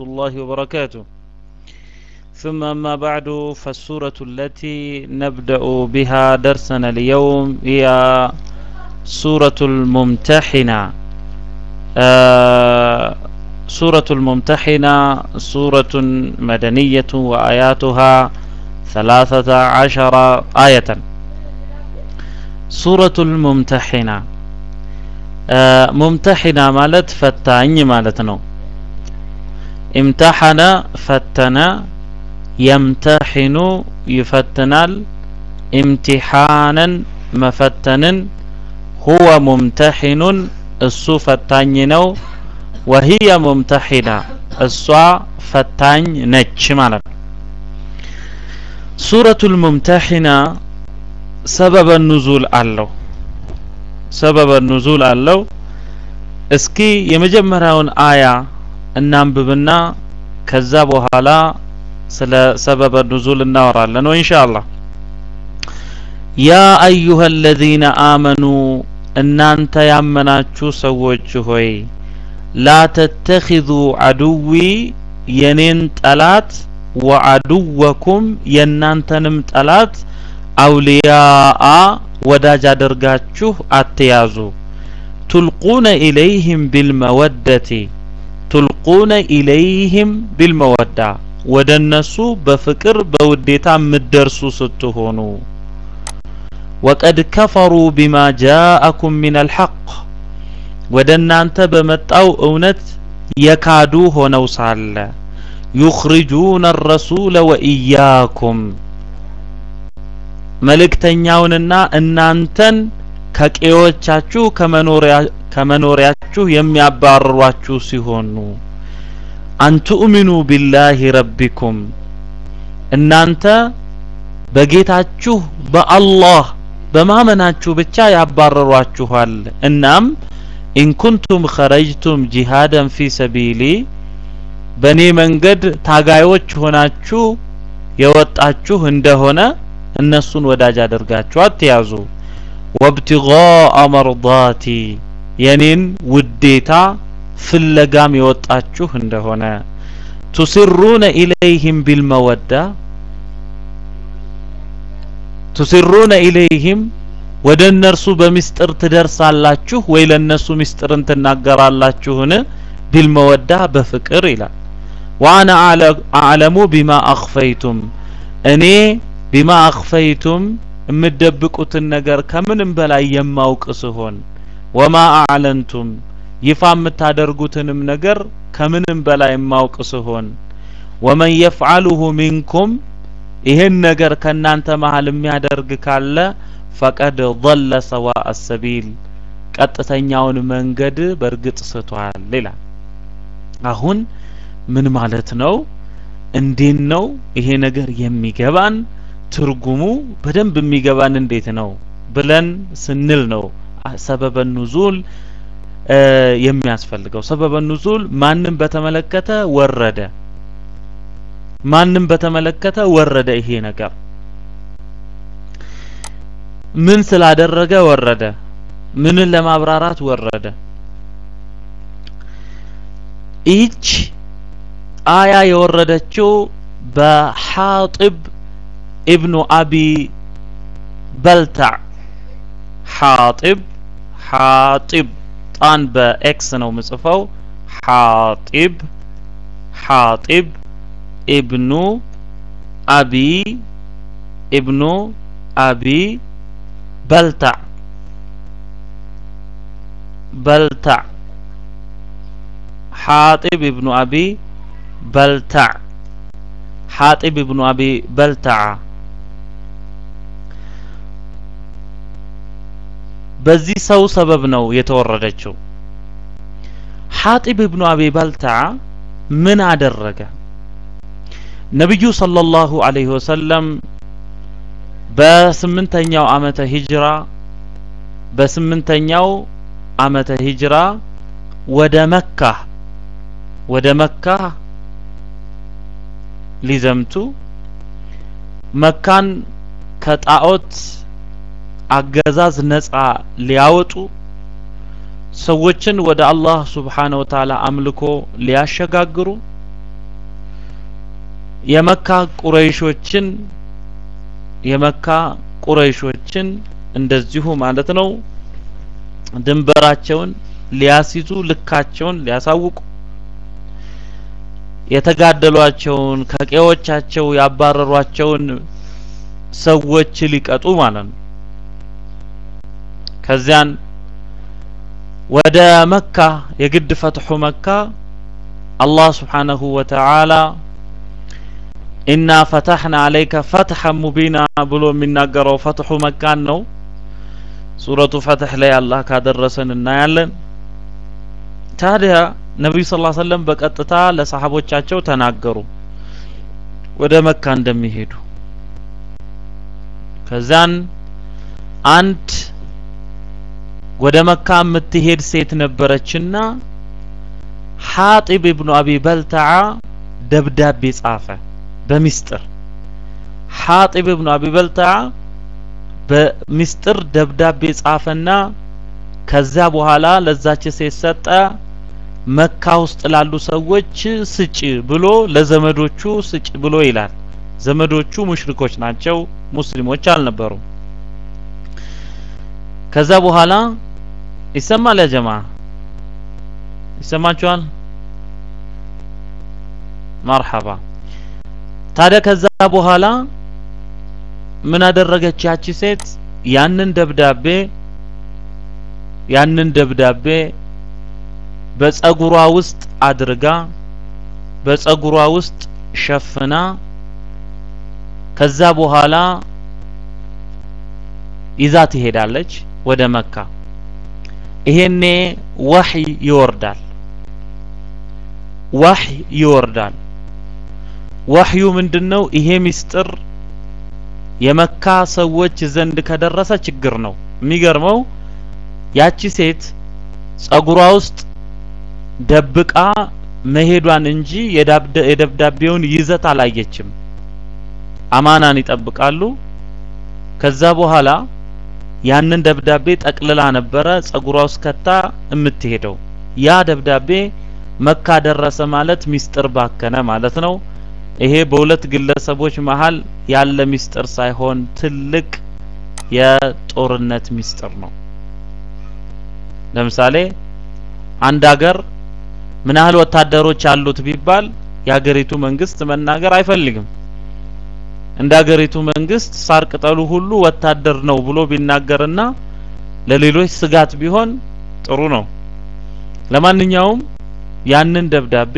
الله وبركاته ثم أما بعد فالسورة التي نبدأ بها درسنا اليوم هي سورة الممتحنة آه سورة الممتحنة سورة مدنية وآياتها ثلاثة عشر آية سورة الممتحنة آه ممتحنة مالت فتاني مالتنا امتحن فتن يمتحن يفتنال امتحانا مفتن هو ممتحن እሱ ፈታኝ ነው ወህየ ሙምተሒና እሷ ፈታኝ ነች ማለት ነው ሱረቱል ሙምተሒና ሰበበ ኑዙል አለው ሰበበ ኑዙል አለው እስኪ የመጀመሪያውን አያ እናንብብና ከዛ በኋላ ስለ ሰበበ ኑዙል እናወራለን ነው ኢንሻአላህ ያ አዩሀ አለዚነ አመኑ እናንተ ያመናችሁ ሰዎች ሆይ ላ ተተኺዙ አድዊ የኔን ጠላት ወአድወኩም የእናንተንም ጠላት አውልያአ ወዳጅ አድርጋችሁ አትያዙ ቱልቁነ ኢለይህም ቢልመወደቲ ቱልቁነ ኢለይህም ቢልመወዳ ወደ እነሱ በፍቅር በውዴታ የምትደርሱ ስትሆኑ ወቀድ ከፈሩ ቢማ ጃአኩም ሚን አልሐቅ ወደ እናንተ በመጣው እውነት የካዱ ሆነው ሳለ ዩኽሪጁነ አረሱለ ወኢያኩም መልእክተኛውንና እናንተን ከቄዎቻችሁ ከመኖሪያችሁ የሚያባርሯችሁ ሲሆኑ አንቱእሚኑ ቢላሂ ረቢኩም እናንተ በጌታችሁ በአላህ በማመናችሁ ብቻ ያባረሯችኋል እናም ኢንኩንቱም ኸረጅቱም ጂሃደን ፊ ሰቢሊ በእኔ መንገድ ታጋዮች ሆናችሁ የወጣችሁ እንደሆነ እነሱን ወዳጅ አድርጋችሁ አትያዙ ወብትጋአ መርዳቲ የኔን ውዴታ ፍለጋም የወጣችሁ እንደሆነ ቱስሩነ ኢለይህም ቢልመወዳ ቱስሩነ ኢለይህም ወደ እነርሱ በሚስጥር ትደርሳላችሁ ወይ ለነሱ ሚስጥርን ትናገራላችሁን ቢልመወዳ በፍቅር ይላል ዋና አዕለሙ ቢማ አኽፈይቱም እኔ ቢማ አኽፈይቱም የምትደብቁትን ነገር ከምንም በላይ የማውቅ ስሆን ወማ አዕለንቱም ይፋ የምታደርጉትንም ነገር ከምንም በላይ የማውቅ ስሆን ወመን የፍዓሉሁ ሚንኩም ይህን ነገር ከእናንተ መሀል የሚያደርግ ካለ ፈቀድ ضለ ሰዋء ሰቢል ቀጥተኛውን መንገድ በእርግጥ ስቷል ይላል አሁን ምን ማለት ነው እንዴት ነው ይሄ ነገር የሚገባን ትርጉሙ በደንብ የሚገባን እንዴት ነው ብለን ስንል ነው ሰበበ ኑዙል የሚያስፈልገው ሰበበ ኑዙል ማንም በተመለከተ ወረደ ማንም በተመለከተ ወረደ ይሄ ነገር ምን ስላደረገ ወረደ ምንን ለማብራራት ወረደ ይህች አያ የወረደችው በሓጢብ ኢብኑ አቢ በልታዕ ሓጢብ ሓጢብ ጣን በኤክስ ነው ምጽፈው ሓጢብ ሓጢብ ኢብኑ አቢ ኢብኑ አቢ በልታዕ በልታዕ ሓጢብ ኢብኑ አቢ በልታዕ ሓጢብ ኢብኑ አቢ በልታዓ በዚህ ሰው ሰበብ ነው የተወረደችው ሓጢብ ኢብኑ አቢ በልታዓ ምን አደረገ ነቢዩ ሰለላሁ ዐለይሂ ወሰለም በስምንተኛው ዓመተ ሂጅራ በስምንተኛው ዓመተ ሂጅራ ወደ መካ ወደ መካ ሊዘምቱ መካን ከጣዖት አገዛዝ ነፃ ሊያወጡ ሰዎችን ወደ አላህ ሱብሓነ ወተዓላ አምልኮ ሊያሸጋግሩ የመካ ቁረይሾችን የመካ ቁረይሾችን እንደዚሁ ማለት ነው ድንበራቸውን ሊያስይዙ ልካቸውን ሊያሳውቁ የተጋደሏቸውን ከቀዮቻቸው ያባረሯቸውን ሰዎች ሊቀጡ ማለት ነው። ከዚያን ወደ መካ የግድ ፈትሑ መካ አላህ ስብሓነሁ ወተዓላ ኢና ፈተሕና አለይከ ፈትሐን ሙቢና ብሎ የሚናገረው ፈትሑ መካን ነው። ሱረቱ ፈትሕ ላይ አላህ ካደረሰን እናያለን። ታዲያ ነቢዩ ስ ሰለም በቀጥታ ለሰሓቦቻቸው ተናገሩ ወደ መካ እንደሚሄዱ። ከዛን አንድ ወደ መካ የምትሄድ ሴት ነበረችና ሐጢብ ኢብኑ አቢ በልተዓ ደብዳቤ ጻፈ በሚስጥር ሐጢብ ኢብኑ አቢ በልተዓ በሚስጥር ደብዳቤ ጻፈና ከዛ በኋላ ለዛች ሴት ሰጠ። መካ ውስጥ ላሉ ሰዎች ስጭ ብሎ ለዘመዶቹ ስጭ ብሎ ይላል። ዘመዶቹ ሙሽሪኮች ናቸው፣ ሙስሊሞች አልነበሩም። ከዛ በኋላ ይሰማል ያ ጀማ ይሰማችኋል? መርሐባ። ታዲያ ከዛ በኋላ ምን አደረገች ያቺ ሴት? ያንን ደብዳቤ ያንን ደብዳቤ በጸጉሯ ውስጥ አድርጋ በጸጉሯ ውስጥ ሸፍና ከዛ በኋላ ይዛ ትሄዳለች ወደ መካ። ይሄኔ ወህይ ይወርዳል። ወህይ ይወርዳል። ወህዩ ምንድነው? ይሄ ሚስጥር የመካ ሰዎች ዘንድ ከደረሰ ችግር ነው። የሚገርመው ያቺ ሴት ጸጉሯ ውስጥ ደብቃ መሄዷን እንጂ የደብዳቤውን ይዘት አላየችም። አማናን ይጠብቃሉ። ከዛ በኋላ ያንን ደብዳቤ ጠቅልላ ነበረ ጸጉሯ ውስጥ ከታ የምትሄደው። ያ ደብዳቤ መካ ደረሰ ማለት ሚስጥር ባከነ ማለት ነው። ይሄ በሁለት ግለሰቦች መሀል ያለ ሚስጥር ሳይሆን ትልቅ የጦርነት ሚስጥር ነው። ለምሳሌ አንድ ሀገር ምን ያህል ወታደሮች አሉት ቢባል የሀገሪቱ መንግስት መናገር አይፈልግም። እንደ ሀገሪቱ መንግስት ሳር ቅጠሉ ሁሉ ወታደር ነው ብሎ ቢናገርና ለሌሎች ስጋት ቢሆን ጥሩ ነው። ለማንኛውም ያንን ደብዳቤ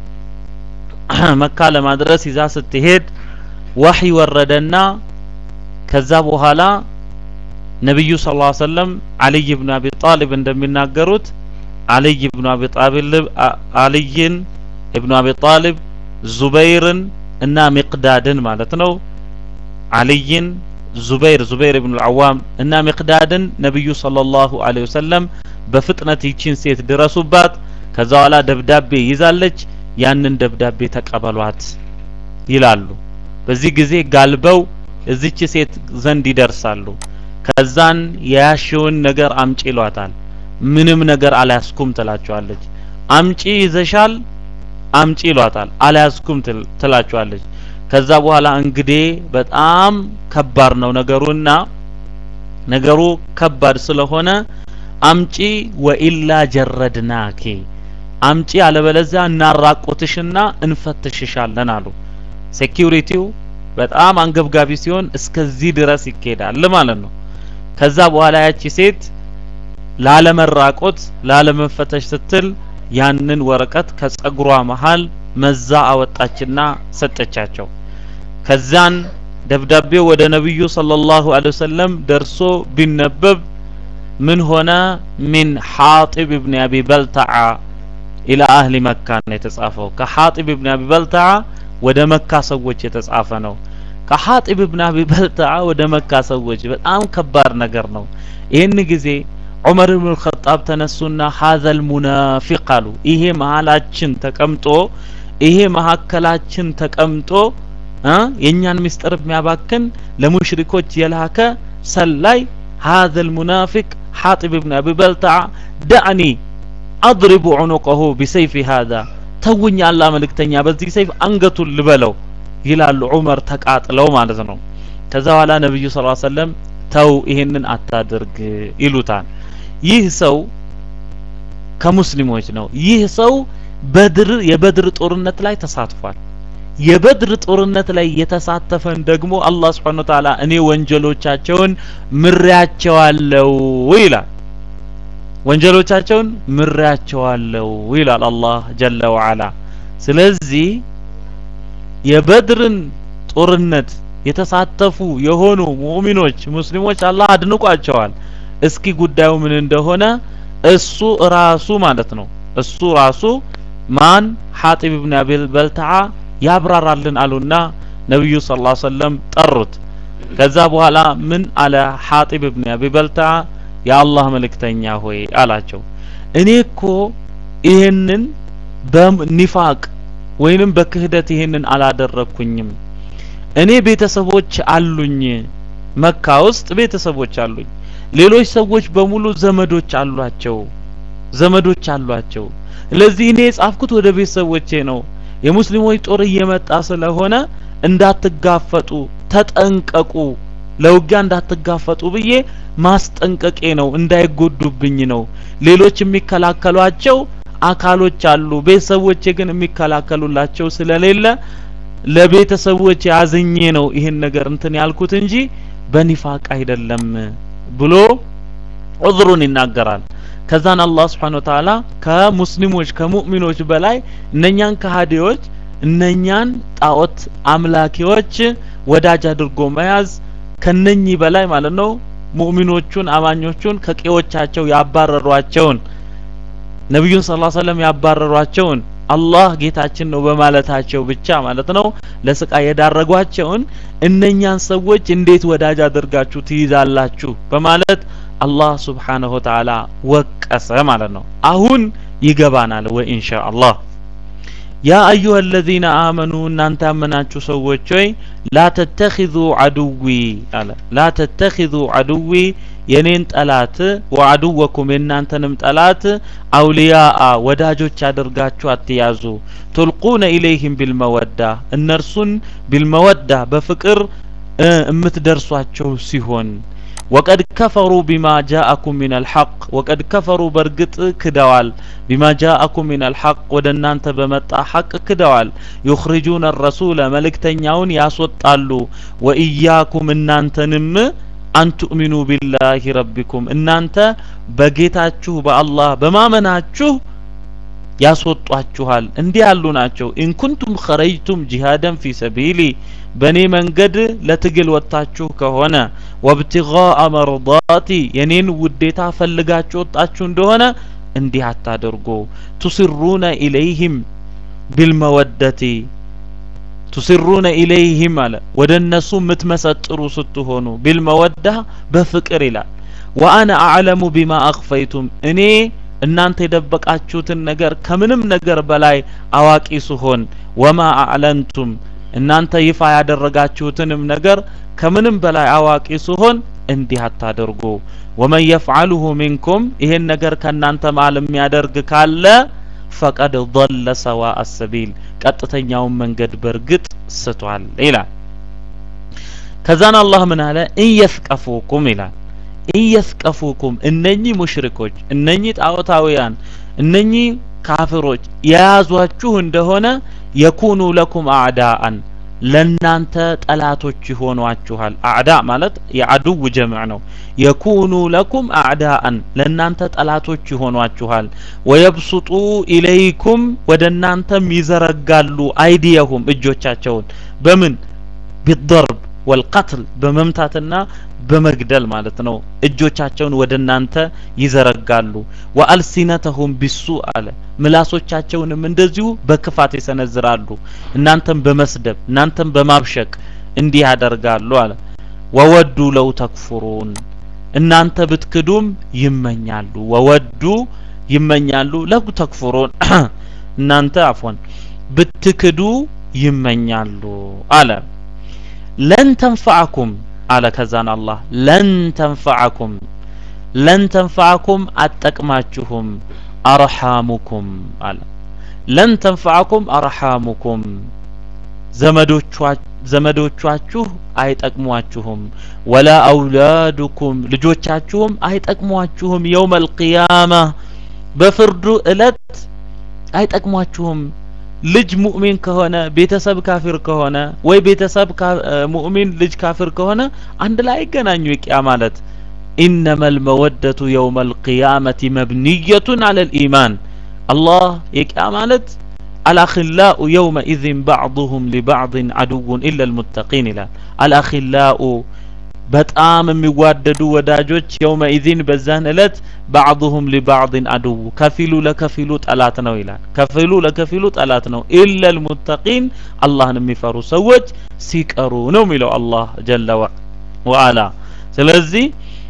መካ ለማድረስ ይዛ ስትሄድ ወህይ ወረደና ከዛ በኋላ ነብዩ ሰለላሁ ዐለይሂ ወሰለም አልይ ኢብኑ አቢ ጣሊብ እንደሚናገሩት አልይ ኢብኑ አቢ ጣሊብ አልይን ኢብኑ አቢ ጣሊብ ዙበይርን እና ሚቅዳድን ማለት ነው። አልይን ዙበይር ዙበይር ኢብኑ አልዓዋም እና ሚቅዳድን ነብዩ ሰለላሁ ዐለይሂ ወሰለም በፍጥነት ይቺን ሴት ድረሱባት፣ ከዛ በኋላ ደብዳቤ ይዛለች፣ ያንን ደብዳቤ ተቀበሏት ይላሉ። በዚህ ጊዜ ጋልበው እዚች ሴት ዘንድ ይደርሳሉ። ከዛን የያሽውን ነገር አምጪ ይሏታል። ምንም ነገር አልያዝኩም ትላቸዋለች። አምጪ ይዘሻል አምጪ ይሏታል። አልያዝኩም ትላቸዋለች። ከዛ በኋላ እንግዲህ በጣም ከባድ ነው ነገሩና ነገሩ ከባድ ስለሆነ አምጪ ወኢላ ጀረድናኪ አምጪ አለበለዚያ እናራቆትሽና እንፈትሽሻለን አሉ። ሴኪዩሪቲው በጣም አንገብጋቢ ሲሆን እስከዚህ ድረስ ይካሄዳል ማለት ነው። ከዛ በኋላ ያቺ ሴት ላለመራቆት ላለመፈተሽ ስትል ያንን ወረቀት ከጸጉሯ መሃል መዛ አወጣችና ሰጠቻቸው። ከዛን ደብዳቤው ወደ ነብዩ ሰለላሁ ዐለይሂ ወሰለም ደርሶ ቢነበብ ምን ሆነ? ሚን ሐጢብ ኢብኑ አቢ በልተዓ ኢላ አህሊ መካ ነው የተጻፈው። ከሐጢብ ኢብኑ አቢ በልተዓ ወደ መካ ሰዎች የተጻፈ ነው። ከሐጢብ ኢብኑ አቢ በልተዓ ወደ መካ ሰዎች በጣም ከባድ ነገር ነው። ይህን ጊዜ ዑመር ኢብኑ አልኸጣብ ተነሱና ሀዘል ሙናፊቅ አሉ። ይሄ መሀላችን ተቀምጦ ይሄ መሀከላችን ተቀምጦ የእኛን ምስጢር የሚያባክን ለሙሽሪኮች የላከ ሰላይ ሀዘል ሙናፊቅ ሐጢብ ኢብኑ አቢ በልተዓ ዳዕኒ አድሪቡ ዑኑቀሁ ቢሰይፊ ሀዛ ተውኝ፣ አላህ መልእክተኛ በዚህ ሰይፍ አንገቱን ልበለው ይላሉ ዑመር ተቃጥለው ማለት ነው። ከዛ በኋላ ነብዩ ሰለላሁ ዐለይሂ ወሰለም ተው ይሄንን አታድርግ ይሉታል። ይህ ሰው ከሙስሊሞች ነው። ይህ ሰው በድር የበድር ጦርነት ላይ ተሳትፏል። የበድር ጦርነት ላይ የተሳተፈን ደግሞ አላህ Subhanahu Wa Ta'ala እኔ ወንጀሎቻቸውን ምሬያቸዋለሁ ይላል። ወንጀሎቻቸውን ምሬያቸዋለሁ ይላል አላህ ጀለ ወዐላ። ስለዚህ የበድርን ጦርነት የተሳተፉ የሆኑ ሙእሚኖች ሙስሊሞች አላህ አድንቋቸዋል። እስኪ ጉዳዩ ምን እንደሆነ እሱ ራሱ ማለት ነው እሱ ራሱ ማን ሐጢብ ኢብኑ አቢል በልተዓ ያብራራልን አሉና ነብዩ ሰለላሁ ዐለይሂ ወሰለም ጠሩት። ከዛ በኋላ ምን አለ ሐጢብ ኢብኑ አቢ በልተዓ የአላህ መልእክተኛ ሆይ አላቸው እኔ እኮ ይሄንን በኒፋቅ ወይንም በክህደት ይሄንን አላደረኩኝም። እኔ ቤተሰቦች አሉኝ፣ መካ ውስጥ ቤተሰቦች አሉኝ። ሌሎች ሰዎች በሙሉ ዘመዶች አሏቸው ዘመዶች አሏቸው። ስለዚህ እኔ የጻፍኩት ወደ ቤተሰቦቼ ነው። የሙስሊሞች ጦር እየመጣ ስለሆነ እንዳትጋፈጡ ተጠንቀቁ፣ ለውጊያ እንዳትጋፈጡ ብዬ ማስጠንቀቄ ነው፣ እንዳይጎዱብኝ ነው። ሌሎች የሚከላከሏቸው አካሎች አሉ። ቤተሰቦቼ ግን የሚከላከሉላቸው ስለሌለ ለቤተሰቦቼ አዝኜ ነው ይሄን ነገር እንትን ያልኩት እንጂ በኒፋቅ አይደለም ብሎ ዑዝሩን ይናገራል። ከዛን አላህ Subhanahu Wa Ta'ala ከሙስሊሞች ከሙእሚኖች በላይ እነኛን ከሃዲዎች እነኛን ጣዖት አምላኪዎች ወዳጅ አድርጎ መያዝ ከነኚህ በላይ ማለት ነው ሙእሚኖቹን አማኞቹን ከቄዎቻቸው ያባረሯቸውን ነብዩን ሰለላሁ ዐለይሂ ወሰለም ያባረሯቸውን አላህ ጌታችን ነው በማለታቸው ብቻ ማለት ነው ለስቃይ የዳረጓቸውን እነኛን ሰዎች እንዴት ወዳጅ አድርጋችሁ ትይዛላችሁ በማለት አላህ ሱብሓነሁ ወተዓላ ወቀሰ ማለት ነው። አሁን ይገባናል ወይ ኢንሻአላህ። ያ አዩሀ አለዚነ አመኑ እናንተ ያመናችሁ ሰዎች ሆይ ላ ተተኺዙ ዐዱዊ አለ ላ ተተኺዙ ዐዱዊ የኔን ጠላት ወዐዱወኩም የእናንተንም ጠላት አውሊያአ ወዳጆች አድርጋችሁ አትያዙ። ቱልቁነ ኢለይህም ቢልመወዳ እነርሱን ቢልመወዳ በፍቅር እምትደርሷቸው ሲሆን ወቀድ ከፈሩ ቢማ ጃአኩም ሚነል ሐቅ ወቀድ ከፈሩ በእርግጥ ክደዋል ቢማ ጃአኩም ሚነል ሐቅ ወደ እናንተ በመጣ ሐቅ ክደዋል ዩኽሪጁነ ረሱለ መልእክተኛውን ያስወጣሉ ወኢያኩም እናንተንም አንቱእሚኑ ቢላሂ ረቢኩም እናንተ በጌታችሁ በአላህ በማመናችሁ ያስወጧችኋል እንዲህ ያሉ ናቸው ኢንኩንቱም ኸረጅቱም ጂሃደን ፊ ሰቢሊ በእኔ መንገድ ለትግል ወጥታችሁ ከሆነ ወብትጋአ መርዳቲ የኔን ውዴታ ፈልጋችሁ ወጣችሁ እንደሆነ እንዲህ አታደርጉ ቱስሩነ ኢለይህም ቢልመወደቲ ቱስሩነ ኢለይህም አለ ወደ እነሱ የምትመሰጥሩ ስትሆኑ ቢልመወዳ በፍቅር ይላል ወአነ አዕለሙ ቢማ አኽፈይቱም እኔ እናንተ የደበቃችሁትን ነገር ከምንም ነገር በላይ አዋቂ ስሆን ወማ አዕለንቱም እናንተ ይፋ ያደረጋችሁትንም ነገር ከምንም በላይ አዋቂ ስሆን እንዲህ አታደርጉ ወመን የፍዓልሁ ሚንኩም ይሄን ነገር ከእናንተ መሃል የሚያደርግ ካለ ፈቀድ ضለ ሰዋء ሰቢል ቀጥተኛውን መንገድ በእርግጥ ስቷል ይላል ከዛን አላህ ምን አለ ኢየስቀፉኩም ይላል ኢየስቀፉኩም እነኚህ ሙሽሪኮች እነኚህ ጣዖታውያን እነኚህ ካፍሮች የያዟችሁ እንደሆነ የኩኑ ለኩም አዕዳአን ለናንተ ጠላቶች ይሆኗችኋል አዕዳ ማለት የአድው ጀምዕ ነው የኩኑ ለኩም አዕዳአን ለናንተ ጠላቶች ይሆኗችኋል ወየብሱጡ ኢለይኩም ወደ እናንተም ይዘረጋሉ አይዲየሁም እጆቻቸውን በምን ቢደርብ ወልቀትል በመምታትና በመግደል ማለት ነው እጆቻቸውን ወደ እናንተ ይዘረጋሉ ወአልሲነተሁም ቢሱ አለ ምላሶቻቸውንም እንደዚሁ በክፋት ይሰነዝራሉ እናንተም በመስደብ እናንተም በማብሸቅ እንዲህ ያደርጋሉ አለ ወወዱ ለው ተክፉሩን እናንተ ብትክዱም ይመኛሉ ወወዱ ይመኛሉ ለው ተክፉሩን እናንተ አፎን ብትክዱ ይመኛሉ አለ ለን ተንፈዐኩም አለ ከዛን አላህ ለን ተንፈዐኩም ለን ተንፈዐኩም አጠቅማችሁም አርሐሙኩም አለ ለን ተንፈዐኩም አርሐሙኩም ዘመዶቻችሁ አይጠቅሟችሁም ወላ አውላዱኩም ልጆቻችሁም አይጠቅሟችሁም የውመል ቂያማ በፍርዱ እለት አይጠቅሟችሁም ልጅ ሙእሚን ከሆነ ቤተሰብ ካፊር ከሆነ ወይ ቤተሰብ ሙእሚን ልጅ ካፊር ከሆነ አንድ ላይ አይገናኙ የቂያ ማለት إنما المودة يوم القيامة مبنية على الإيمان الله يقع مالت الأخلاء يومئذ بعضهم لبعض عدو إلا المتقين لا الأخلاء በጣም የሚዋደዱ ወዳጆች የውመኢዚን በዛን እለት ባዕضሁም ሊባዕድን አድው ከፊሉ ለከፊሉ ጠላት ነው ይላል ከፊሉ ለከፊሉ ጠላት ነው ኢለ ልሙተቂን አላህን የሚፈሩ ሰዎች ሲቀሩ ነው የሚለው አላህ ጀለ ወአላ ስለዚህ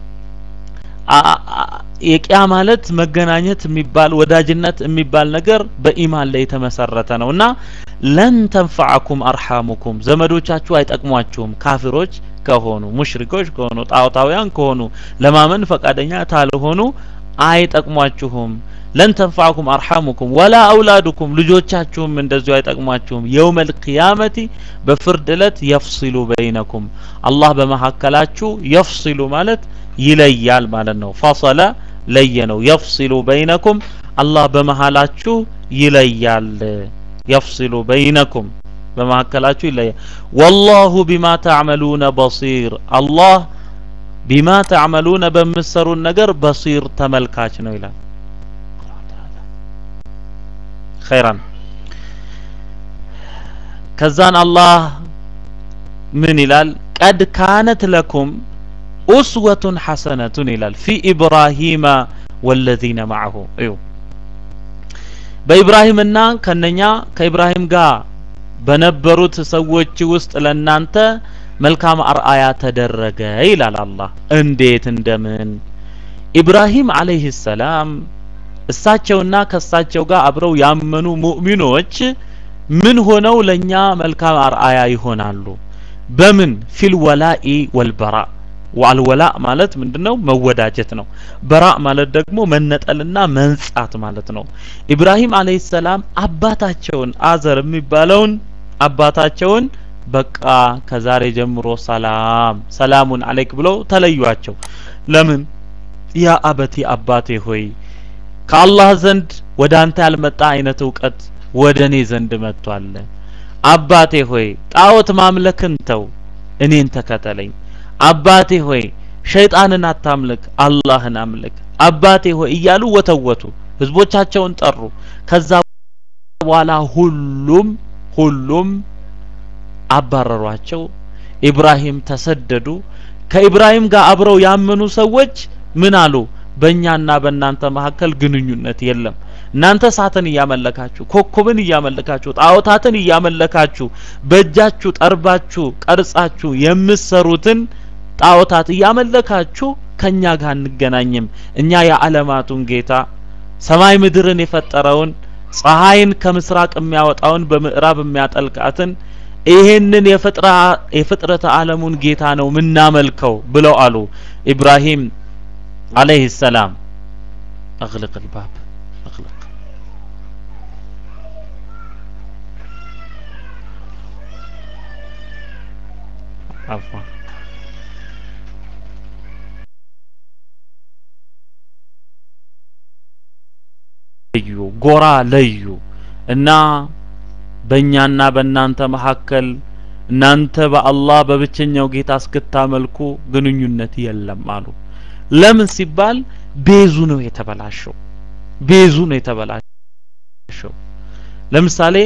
የቂያ ማለት መገናኘት የሚባል ወዳጅነት የሚባል ነገር በኢማን ላይ የተመሰረተ ነው እና ለን ተንፈዐኩም አርሐሙኩም ዘመዶቻችሁ አይጠቅሟችሁም ካፊሮች ከሆኑ ሙሽሪኮች ከሆኑ ጣዖታውያን ከሆኑ ለማመን ፈቃደኛ ካልሆኑ አይጠቅሟችሁም ለን ተንፈዐኩም አርሐሙኩም ወላ አውላዱኩም ልጆቻችሁም እንደዚሁ አይጠቅሟችሁም የውመል ቂያመቲ በፍርድ እለት የፍሲሉ በይነኩም አላህ በመካከላችሁ የፍሲሉ ማለት ይለያል ማለት ነው ፈሰለ ለየ ነው የፍሲሉ በይነኩም አላህ በመሃላችሁ ይለያል የፍሲሉ በይነኩም በመካከላችሁ ይለያል ወላሁ ቢማ ተዕመሉነ በሲር አላህ ቢማ ተዕመሉነ በምትሰሩን ነገር በሲር ተመልካች ነው ይላል ኸይራን ከዛን አላህ ምን ይላል ቀድ ካነት ለኩም ኡስወቱን ሐሰነቱን ይላል ፊ ኢብራሂመ ወለዚነ ማዕሁ እዩ በኢብራሂምና ከነኛ ከኢብራሂም ጋር በነበሩት ሰዎች ውስጥ ለናንተ መልካም አርአያ ተደረገ ይላል አላህ እንዴት እንደምን ኢብራሂም አለይሂ ሰላም እሳቸውና ከእሳቸው ጋር አብረው ያመኑ ሙእሚኖች ምን ሆነው ለኛ መልካም አርአያ ይሆናሉ በምን ፊል ወላኢ ወልበራ ዋልወላ ማለት ምንድነው መወዳጀት ነው በራ ማለት ደግሞ መነጠልና መንጻት ማለት ነው ኢብራሂም አለይሂ ሰላም አባታቸውን አዘር የሚባለውን አባታቸውን በቃ ከዛሬ ጀምሮ ሰላም ሰላሙን አለይክ ብለው ተለዩአቸው ለምን ያ አበቲ አባቴ ሆይ ከአላህ ዘንድ ወደ አንተ ያልመጣ አይነት እውቀት ወደ እኔ ዘንድ መጥቷል አባቴ ሆይ ጣዖት ማምለክን ተው እኔን ተከተለኝ አባቴ ሆይ ሸይጣንን አታምልክ አላህን አምልክ አባቴ ሆይ እያሉ ወተወቱ ህዝቦቻቸውን ጠሩ ከዛ በኋላ ሁሉም ሁሉም አባረሯቸው ኢብራሂም ተሰደዱ ከኢብራሂም ጋር አብረው ያመኑ ሰዎች ምን አሉ በእኛና በእናንተ መካከል ግንኙነት የለም እናንተ እሳትን እያመለካችሁ ኮከብን እያመለካችሁ ጣዖታትን እያመለካችሁ በእጃችሁ ጠርባችሁ ቀርጻችሁ የምትሰሩትን ጣዖታት እያመለካችሁ ከኛ ጋር አንገናኝም እኛ የዓለማቱን ጌታ ሰማይ ምድርን የፈጠረውን ፀሐይን ከምስራቅ የሚያወጣውን በምዕራብ የሚያጠልቃትን ይሄንን የፍጥረተ ዓለሙን ጌታ ነው ምናመልከው ብለው አሉ ኢብራሂም አለይሂ ሰላም اغلق الباب اغلق عفوا ለዩ ጎራ ለዩ እና በእኛና በእናንተ መካከል እናንተ በአላህ በብቸኛው ጌታ እስክታመልኩ ግንኙነት የለም አሉ ለምን ሲባል ቤዙ ነው የተበላሸው ቤዙ ነው የተበላሸው ለምሳሌ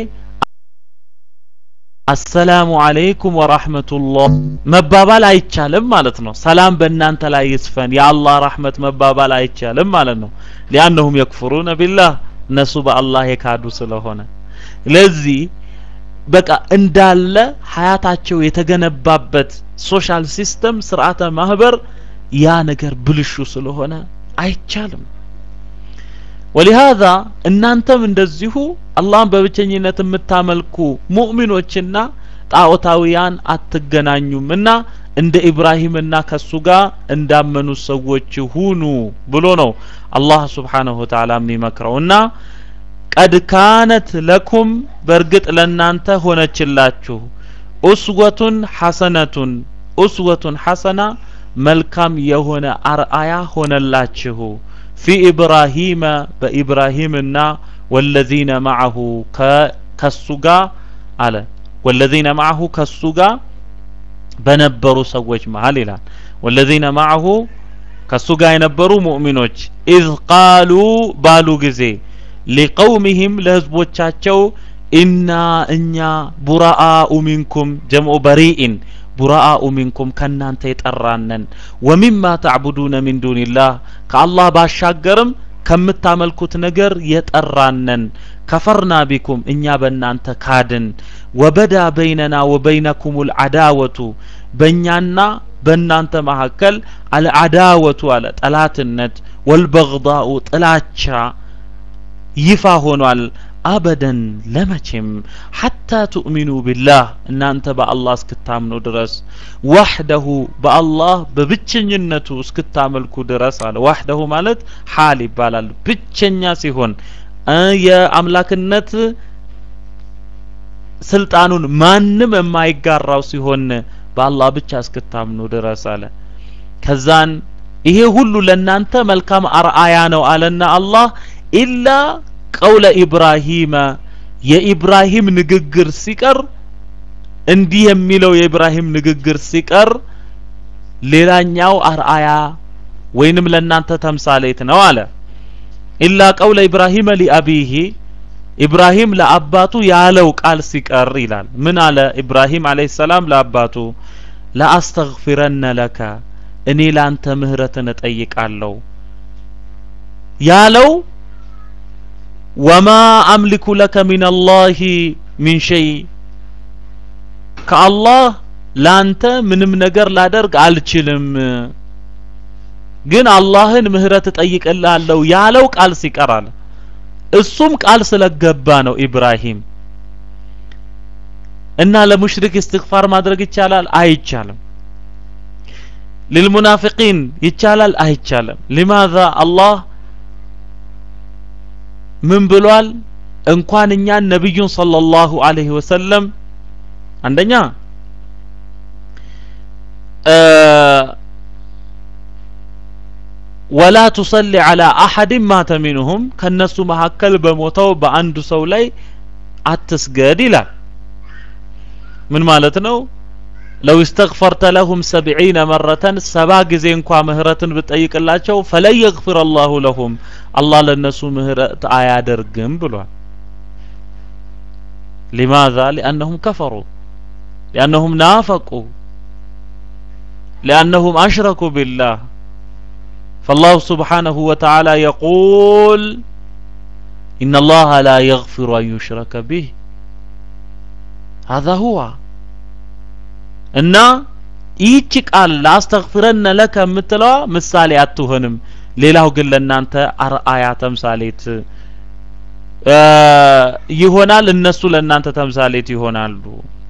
አሰላሙ አለይኩም ወራህመቱላህ መባባል አይቻልም ማለት ነው ሰላም በእናንተ ላይ ይስፈን የአላህ ረህመት መባባል አይቻልም ማለት ነው ሊአነሁም የክፍሩነ ቢላህ እነሱ በአላህ የካዱ ስለሆነ ለዚህ በቃ እንዳለ ሀያታቸው የተገነባበት ሶሻል ሲስተም ስርዓተ ማህበር ያ ነገር ብልሹ ስለሆነ አይቻልም ወሊሃዛ እናንተም እንደዚሁ አላህን በብቸኝነት የምታመልኩ ሙእሚኖችና ጣዖታውያን አትገናኙም እና እንደ ኢብራሂምና ከሱ ጋር እንዳመኑ ሰዎች ሁኑ ብሎ ነው አላህ ስብሓንሁ ወተዓላ የሚመክረው እና ቀድ ካነት ለኩም በእርግጥ ለእናንተ ሆነችላችሁ ኡስወቱን ሐሰነቱን ኡስወቱን ሐሰና መልካም የሆነ አርአያ ሆነላችሁ ፊ ኢብራሂመ በኢብራሂምና ወለዚነ ማዐሁ ከሱ ጋር አለ ወለዚነ ማዐሁ ከሱ ጋር በነበሩ ሰዎች መሃል ይላል ወለዚነ ማዐሁ ከሱ ጋር የነበሩ ሙእሚኖች ኢዝ ቃሉ ባሉ ጊዜ ሊቀውሚህም ለህዝቦቻቸው ኢና እኛ ቡራአኡ ሚንኩም ጀምዑ በሪኢን ቡራአኡ ሚንኩም ከእናንተ የጠራነን ወሚማ ተዕቡዱነ ሚን ዱንላህ ከአላህ ባሻገርም ከምታመልኩት ነገር የጠራነን ከፈርና ቢኩም እኛ በእናንተ ካድን ወበዳ በይነና ወበይነኩም ልዓዳወቱ በእኛና በእናንተ መካከል አልዓዳወቱ አለ ጠላትነት ወልበግዳኡ ጥላቻ ይፋ ሆኗል አበደን ለመቼም ሐታ ትኡሚኑ ቢላህ እናንተ በአላህ እስክታምኑ ድረስ ዋሕደሁ በአላህ በብቸኝነቱ እስክታመልኩ ድረስ አለ ዋሕደሁ ማለት ሓል ይባላል ብቸኛ ሲሆን የአምላክነት ስልጣኑን ማንም የማይጋራው ሲሆን በአላህ ብቻ እስክታምኑ ድረስ አለ ከዛን ይሄ ሁሉ ለእናንተ መልካም አርአያ ነው አለና አላህ ኢላ ቀውለ ኢብራሂመ የኢብራሂም ንግግር ሲቀር እንዲህ የሚለው የኢብራሂም ንግግር ሲቀር ሌላኛው አርአያ ወይንም ለእናንተ ተምሳሌት ነው አለ ኢላ ቀውለ ኢብራሂመ ሊአቢሂ ኢብራሂም ለአባቱ ያለው ቃል ሲቀር ይላል ምን አለ ኢብራሂም አለይሂ ሰላም ለአባቱ ለአስተግፊረነ ለከ እኔ ላንተ ምህረትን እጠይቃለሁ ያለው ወማ አምሊኩ ለከ ሚን አላህ ሚን ሸይ ከአላህ ላንተ ምንም ነገር ላደርግ አልችልም ግን አላህን ምህረት እጠይቅልሃለሁ ያለው ቃል ሲቀር አለ እሱም ቃል ስለገባ ነው ኢብራሂም እና ለሙሽሪክ እስትግፋር ማድረግ ይቻላል አይቻልም للمنافقين ይቻላል አይቻልም لماذا አላህ ምን ብሏል እንኳን እኛን ነብዩን ሰለላሁ ዐለይሂ ወሰለም አንደኛ ወላ ቱሰሊ ዐላ አሐድን ማተ ሚንሁም ከነሱ መካከል በሞተው በአንዱ ሰው ላይ አትስገድ ይላል ምን ማለት ነው ለው እስተግፈርተ ለሁም ሰብዒነ መረተን ሰባ ጊዜ እንኳ ምህረትን ብጠይቅላቸው ፈለን የግፊር አላሁ ለሁም አላህ ለነሱ ምህረት አያደርግም ብሏል ሊማذا لأنهم كفروا لأنهم نافقوا لأنهم أشركوا بالله فالله سبحانه وتعالى يقول إن الله لا يغفر أن يشرك به هذا هو እና ይህች ቃል ላስተግፍረነ ለከ የምትለዋ ምሳሌ አትሆንም ሌላው ግን ለእናንተ አርአያ ተምሳሌት ይሆናል እነሱ ለእናንተ ተምሳሌት ይሆናሉ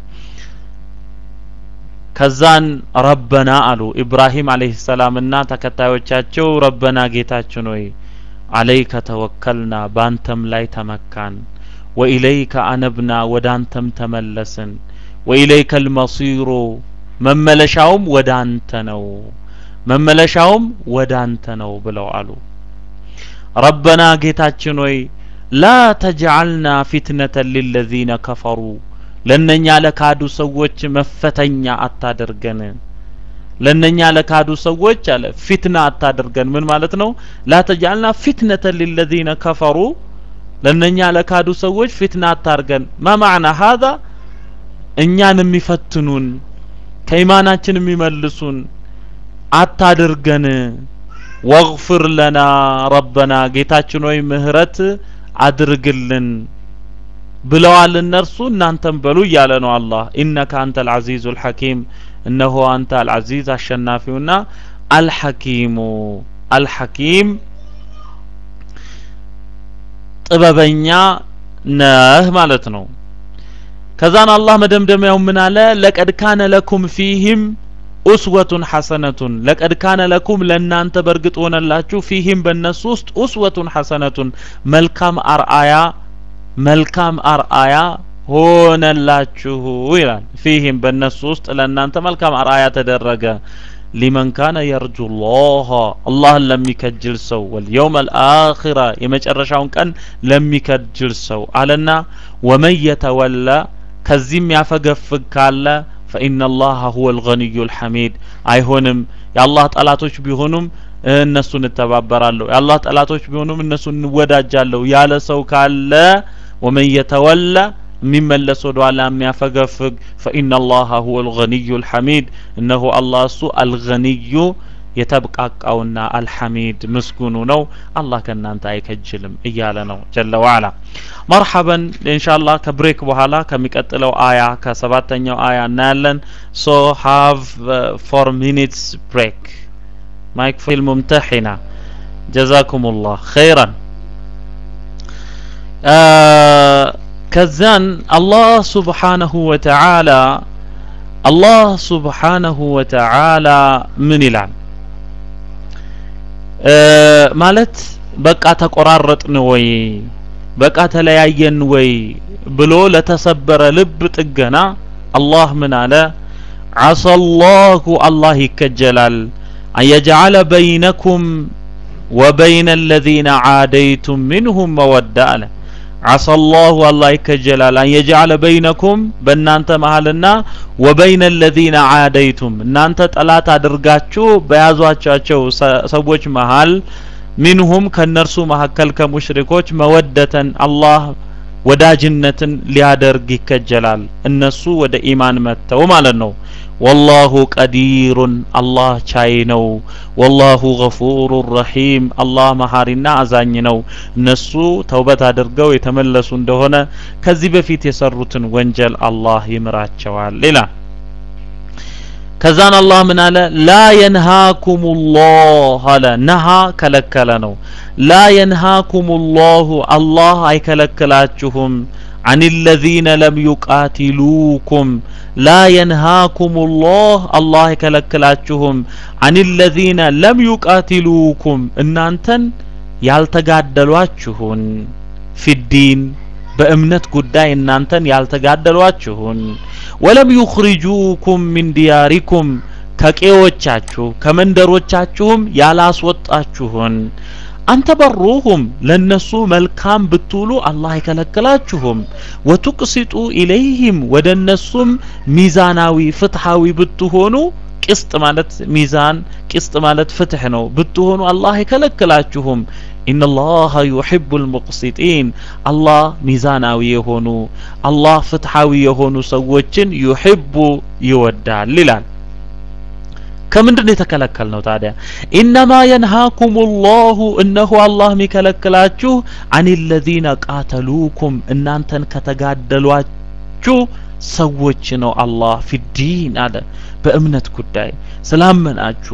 ከዛን ረበና አሉ ኢብራሂም አለይሂ ሰላምና ተከታዮቻቸው ረበና ጌታችን ሆይ አለይከ ተወከልና ባንተም ላይ ተመካን ወኢለይከ አነብና ወደ አንተም ተመለስን ወኢለይከ ልመሲሩ መመለሻውም ወደ አንተ ነው መመለሻውም ወደ አንተ ነው ብለው አሉ ረበና ጌታችን ሆይ ላ ተጅዓልና ፊትነተን ሊለዚነ ከፈሩ ለነኛ ለካዱ ሰዎች መፈተኛ አታደርገን ለነኛ ለካዱ ሰዎች አለ ፊትና አታደርገን ምን ማለት ነው ላ ተጅዓልና ፊትነተን ሊለዚነ ከፈሩ ለነኛ ለካዱ ሰዎች ፊትና አታርገን ማ ማዕና ሀዛ እኛን የሚፈትኑን ከኢማናችን የሚመልሱን አታድርገን ወግፍር ለና ረበና ጌታችን ሆይ ምህረት አድርግልን ብለዋል እነርሱ እናንተም በሉ እያለ ነው አላህ ኢነከ አንተ አልዓዚዙ አልሐኪም እነሆ አንተ አልዓዚዝ አሸናፊውና አልሐኪሙ አልሐኪም ጥበበኛ ነህ ማለት ነው ከዛን አላህ መደምደሚያው ምን አለ ለቀድ ካነ ለኩም ፊህም ኡስወቱን ሐሰነቱን ለቀድ ካነ ለኩም ለእናንተ በእርግጥ ሆነላችሁ ፊህም በእነሱ ውስጥ ኡስወቱን ሐሰነቱን መልካም አርአያ መልካም አርአያ ሆነላችሁ ይላል ፊህም በእነሱ ውስጥ ለእናንተ መልካም አርአያ ተደረገ ሊመን ካነ የርጁ ላህ አላህን ለሚከጅል ሰው ወልየውም አልአኺራ የመጨረሻውን ቀን ለሚከጅል ሰው አለና ወመን የተወላ ከዚህም ያፈገፍግ ካለ ፈኢነ ላህ ሁወ ልገኒዩ ልሐሚድ አይሆንም የአላህ ጠላቶች ቢሆኑም እነሱን እተባበራለሁ የአላህ ጠላቶች ቢሆኑም እነሱን እንወዳጃለሁ ያለ ሰው ካለ ወመን የተወላ የሚመለስ ወደ ኋላ የሚያፈገፍግ ፈኢነ ላህ ሁወ ልገኒዩ ልሐሚድ እነሆ አላህ እሱ አልገኒዩ የተብቃቃውና አልሐሚድ ምስጉኑ ነው አላህ ከእናንተ አይከጅልም እያለ ነው ጀለ ዋላ መርሐበን ኢንሻአላህ ከብሬክ በኋላ ከሚቀጥለው አያ ከሰባተኛው አያ እናያለን ሶ ሃቭ ፎር ሚኒትስ ብሬክ ማይክ ፊል ሙምተሒና ጀዛኩም ላህ ኸይራን ከዛን አላህ ሱብሓነሁ ወተዓላ አላህ ሱብሓነሁ ወተዓላ ምን ይላል ማለት በቃ ተቆራረጥን ወይ በቃ ተለያየን ወይ ብሎ ለተሰበረ ልብ ጥገና አላህ ምን አለ ዓሳ ላሁ አላህ ይከጀላል አን የጅዓለ በይነኩም ወበይነ አለዚነ ዓደይቱም ሚንሁም መወዳ አለ ዓሳ ላሁ አላህ ይከጀላል አን የጅዓለ በይነኩም በእናንተ መሀልና ወበይነ አለዚነ ዓደይቱም እናንተ ጠላት አድርጋችሁ በያዟቻቸው ሰዎች መሀል ሚንሁም ከእነርሱ መካከል ከሙሽሪኮች መወደተን አላህ ወዳጅነትን ሊያደርግ ይከጀላል እነሱ ወደ ኢማን መጥተው ማለት ነው ወላሁ ቀዲሩን አላህ ቻይ ነው ወላሁ ገፉሩ ረሒም አላህ መሀሪና አዛኝ ነው እነሱ ተውበት አድርገው የተመለሱ እንደሆነ ከዚህ በፊት የሰሩትን ወንጀል አላህ ይምራቸዋል ይላል ከዛን አላህ ምን አለ ላ የንሃኩም ላህ አለ ነሃ ከለከለ ነው ላ የንሃኩም ላሁ አላህ አይከለክላችሁም عن الذين لم يقاتلوكم لا ينهاكم الله الله يكلكلاችሁም عن الذين لم يقاتلوكم እናንተን ያልተጋደሏችሁን ፊዲን በእምነት ጉዳይ እናንተን ያልተጋደሏችሁን ወለም ዩኽሪጁኩም ሚን ዲያሪኩም ከቄዎቻችሁ ከመንደሮቻችሁም ያላስወጣችሁን አንተ በሩሁም ለነሱ መልካም ብትውሉ አላህ አይከለክላችሁም ወቱቅሲጡ ኢለይህም ወደ እነሱም ሚዛናዊ ፍትሃዊ ብትሆኑ ቅስጥ ማለት ሚዛን ቅስጥ ማለት ፍትህ ነው ብትሆኑ አላህ አይከለክላችሁም ኢነላህ ዩሒቡ ልሙቅሲጢን አላህ ሚዛናዊ የሆኑ አላህ ፍትሐዊ የሆኑ ሰዎችን ዩሒቡ ይወዳል ይላል ከምንድን ነው የተከለከል ነው ታዲያ ኢነማ የንሃኩም ላሁ እነሆ አላህ የሚከለክላችሁ አን ለዚነ ቃተሉኩም እናንተን ከተጋደሏችሁ ሰዎች ነው አላህ ፊዲን አለ በእምነት ጉዳይ ስላመናችሁ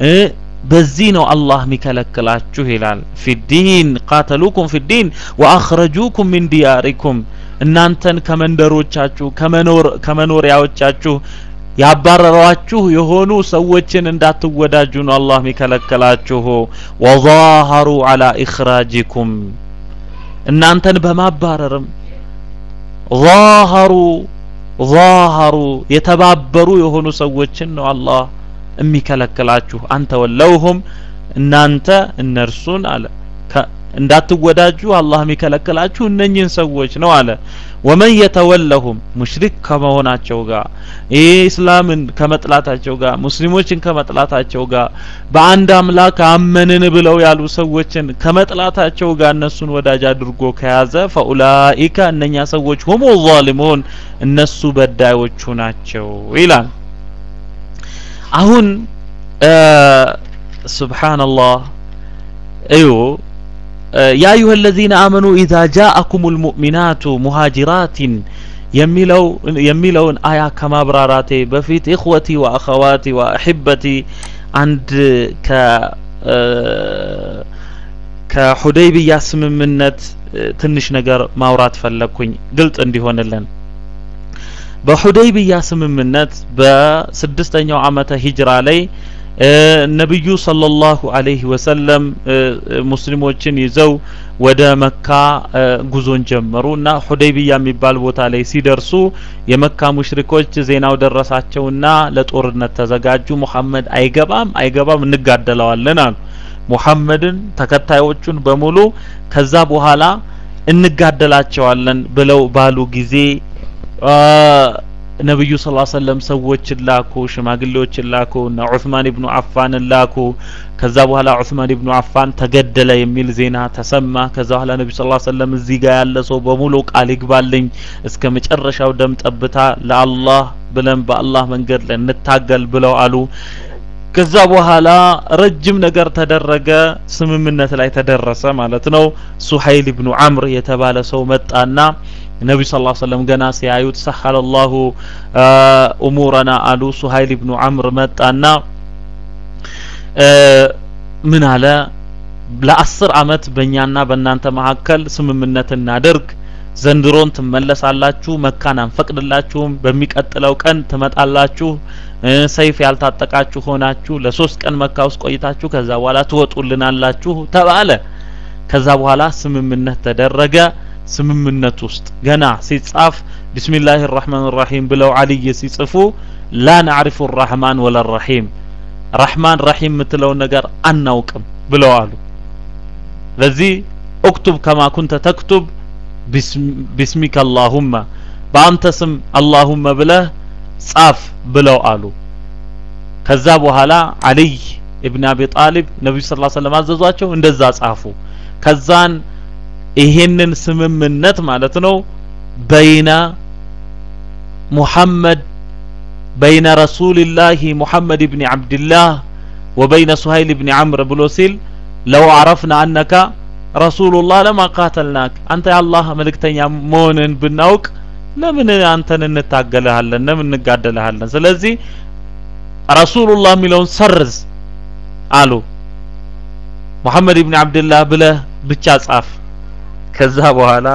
በዚህ ነው አላህ የሚከለክላችሁ ይላል ፊዲን ቃተሉኩም ፊዲን ወአኽረጁኩም ሚን ዲያሪኩም እናንተን ከመንደሮቻችሁ ከመኖሪያዎቻችሁ ያባረሯችሁ የሆኑ ሰዎችን እንዳትወዳጁ ነው አላህ የሚከለክላችሁ ወዛሀሩ አላ ኢኽራጂኩም እናንተን በማባረርም ዛሀሩ ዛሀሩ የተባበሩ የሆኑ ሰዎችን ነው አላህ የሚከለክላችሁ አንተ ወለውሁም እናንተ እነርሱን አለ እንዳትወዳጁ አላህ የሚከለክላችሁ እነኝህን ሰዎች ነው አለ ወመን የተወለሁም ሙሽሪክ ከመሆናቸው ጋር ይህ እስላምን ከመጥላታቸው ጋር ሙስሊሞችን ከመጥላታቸው ጋር በአንድ አምላክ አመንን ብለው ያሉ ሰዎችን ከመጥላታቸው ጋር እነሱን ወዳጅ አድርጎ ከያዘ ፈኡላኢከ እነኛ ሰዎች ሁሙ ዛሊሙን እነሱ በዳዮቹ ናቸው ይላል አሁን ሱብሓነላህ እዩ يا أيها الذين آمنوا إذا جاءكم المؤمنات مهاجرات የሚለው የሚለውን አያ ከማብራራቴ በፊት ኢኽወቲ ወአኸዋቲ ወአሕበቲ አንድ ከ ከሁደይቢያ ስምምነት ትንሽ ነገር ማውራት ፈለግኩኝ ግልጽ እንዲሆንልን በሁደይቢያ ስምምነት በስድስተኛው ዓመተ ሂጅራ ላይ ነብዩ ሰለላሁ ዐለይሂ ወሰለም ሙስሊሞችን ይዘው ወደ መካ ጉዞን ጀመሩ እና ሁደይቢያ የሚባል ቦታ ላይ ሲደርሱ የመካ ሙሽሪኮች ዜናው ደረሳቸውና ለጦርነት ተዘጋጁ። ሙሐመድ አይገባም አይገባም እንጋደለዋለን አሉ። ሙሐመድን ተከታዮቹን በሙሉ ከዛ በኋላ እንጋደላቸዋለን ብለው ባሉ ጊዜ ነብዩ ሰለላሁ ዐለይሂ ወሰለም ሰዎችን ላኩ፣ ሽማግሌዎችን ላኩ እና ዑስማን ኢብኑ አፋንን ላኩ። ከዛ በኋላ ዑስማን ኢብኑ አፋን ተገደለ የሚል ዜና ተሰማ። ከዛ በኋላ ነብዩ ሰለላሁ ዐለይሂ ወሰለም እዚህ ጋር ያለ ሰው በሙሉ ቃል ይግባልኝ እስከ መጨረሻው ደም ጠብታ ለአላህ ብለን በአላህ መንገድ ላይ እንታገል ብለው አሉ። ከዛ በኋላ ረጅም ነገር ተደረገ። ስምምነት ላይ ተደረሰ ማለት ነው። ሱሀይል ኢብኑ አምር የተባለ ሰው መጣና ነቢ ስ ላ ሰለም ገና ሲያዩት ሰሐለ ላሁ እሙረና አሉ። ሱሀይል ኢብኑ አምር መጣና ምን አለ? ለአስር አመት በእኛና በእናንተ መካከል ስምምነት እናደርግ ዘንድሮን ትመለሳላችሁ፣ መካን አንፈቅድላችሁም። በሚቀጥለው ቀን ትመጣላችሁ፣ ሰይፍ ያልታጠቃችሁ ሆናችሁ ለሶስት ቀን መካ ውስጥ ቆይታችሁ ከዛ በኋላ ትወጡልናላችሁ ተባለ። ከዛ በኋላ ስምምነት ተደረገ። ስምምነት ውስጥ ገና ሲጻፍ ቢስሚላህ ራህማን ራሂም ብለው አልይ ሲጽፉ ላ ናዕሪፉ ራህማን ወላ ራሂም ራህማን ራሂም የምትለውን ነገር አናውቅም ብለው አሉ። ለዚህ እክቱብ ከማ ኩንተ ተክቱብ ቢስሚከ አላሁመ በአንተ ስም አላሁመ ብለህ ጻፍ ብለው አሉ። ከዛ በኋላ አልይ ኢብን አቢ ጣሊብ ነብዩ ሰለላሁ ዐለይሂ ወሰለም አዘዟቸው፣ እንደዛ ጻፉ። ከዛን ይሄንን ስምምነት ማለት ነው በይነ ሙሐመድ በይነ ረሱልላሂ ሙሐመድ ብኒ ዓብድላህ ወበይነ ሱሀይል ብኒ ዓምር ብሎ ሲል ለው አረፍና አነካ ረሱሉላህ ለማ ቃተልናክ አንተ የአላህ መልእክተኛ መሆንን ብናውቅ ለምን አንተን እንታገልሃለን? ለምን እንጋደልሃለን? ስለዚህ ረሱሉላህ የሚለውን ሰርዝ አሉ። ሙሐመድ ብኒ ዓብድላህ ብለህ ብቻ ጻፍ። ከዛ በኋላ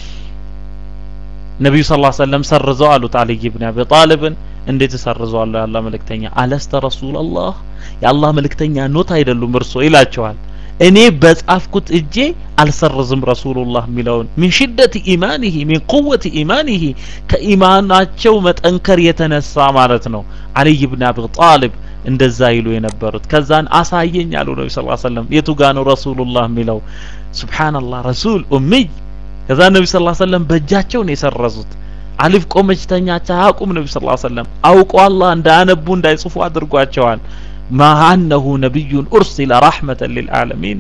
ነቢዩ ስ ሰለም ሰርዘው አሉት አልይ ብን አቢ ጣልብን እንዴት እሰርዘዋለሁ የአላህ መልእክተኛ አለስተ ረሱላላህ የአላህ መልእክተኛ ኖት አይደሉም እርሶ ይላቸዋል እኔ በጻፍኩት እጄ አልሰርዝም ረሱሉላህ የሚለውን ሚን ሽደት ኢማኒሂ ሚን ቁወት ኢማኒሂ ከኢማናቸው መጠንከር የተነሳ ማለት ነው አልይ ብን አቢ ጣልብ እንደዛ ይሉ የነበሩት ከዛን አሳየኝ አሉ ነቢ ስ ሰለም የቱ ጋ ነው ረሱሉላህ የሚለው ሱብሓነላህ ረሱል ኡሚይ ከዛ ነቢ ስ ሰለም በእጃቸው ነው የሰረዙት አሊፍ ቆመች ተኛች አያውቁም ነቢ ስ ሰለም አውቆ አላህ እንዳያነቡ እንዳይጽፉ አድርጓቸዋል ማ አነሁ ነቢዩን ኡርሲለ ረሕመተን ሊልዓለሚን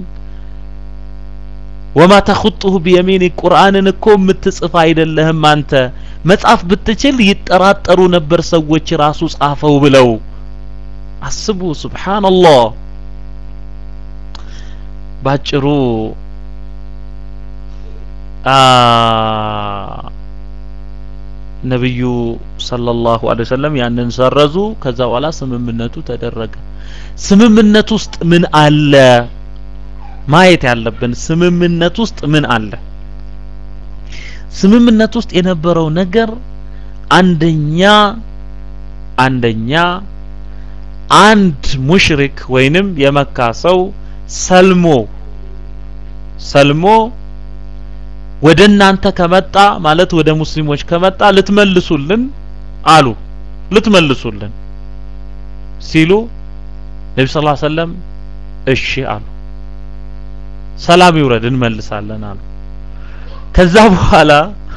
ወማ ተኹጡሁ ቢየሚኒ ቁርአንን እኮ የምትጽፍ አይደለህም አንተ መጻፍ ብትችል ይጠራጠሩ ነበር ሰዎች ራሱ ጻፈው ብለው አስቡ ሱብሓነላህ ባጭሩ ነብዩ ሰለላሁ ዐለይሂ ወሰለም ያንን ሰረዙ። ከዛ በኋላ ስምምነቱ ተደረገ። ስምምነት ውስጥ ምን አለ ማየት ያለብን? ስምምነት ውስጥ ምን አለ? ስምምነት ውስጥ የነበረው ነገር አንደኛ አንደኛ አንድ ሙሽሪክ ወይንም የመካ ሰው ሰልሞ ሰልሞ ወደ እናንተ ከመጣ ማለት ወደ ሙስሊሞች ከመጣ ልትመልሱልን አሉ ልትመልሱልን ሲሉ ነቢ ስ ሰለም እሺ አሉ ሰላም ይውረድ እንመልሳለን አሉ ከዛ በኋላ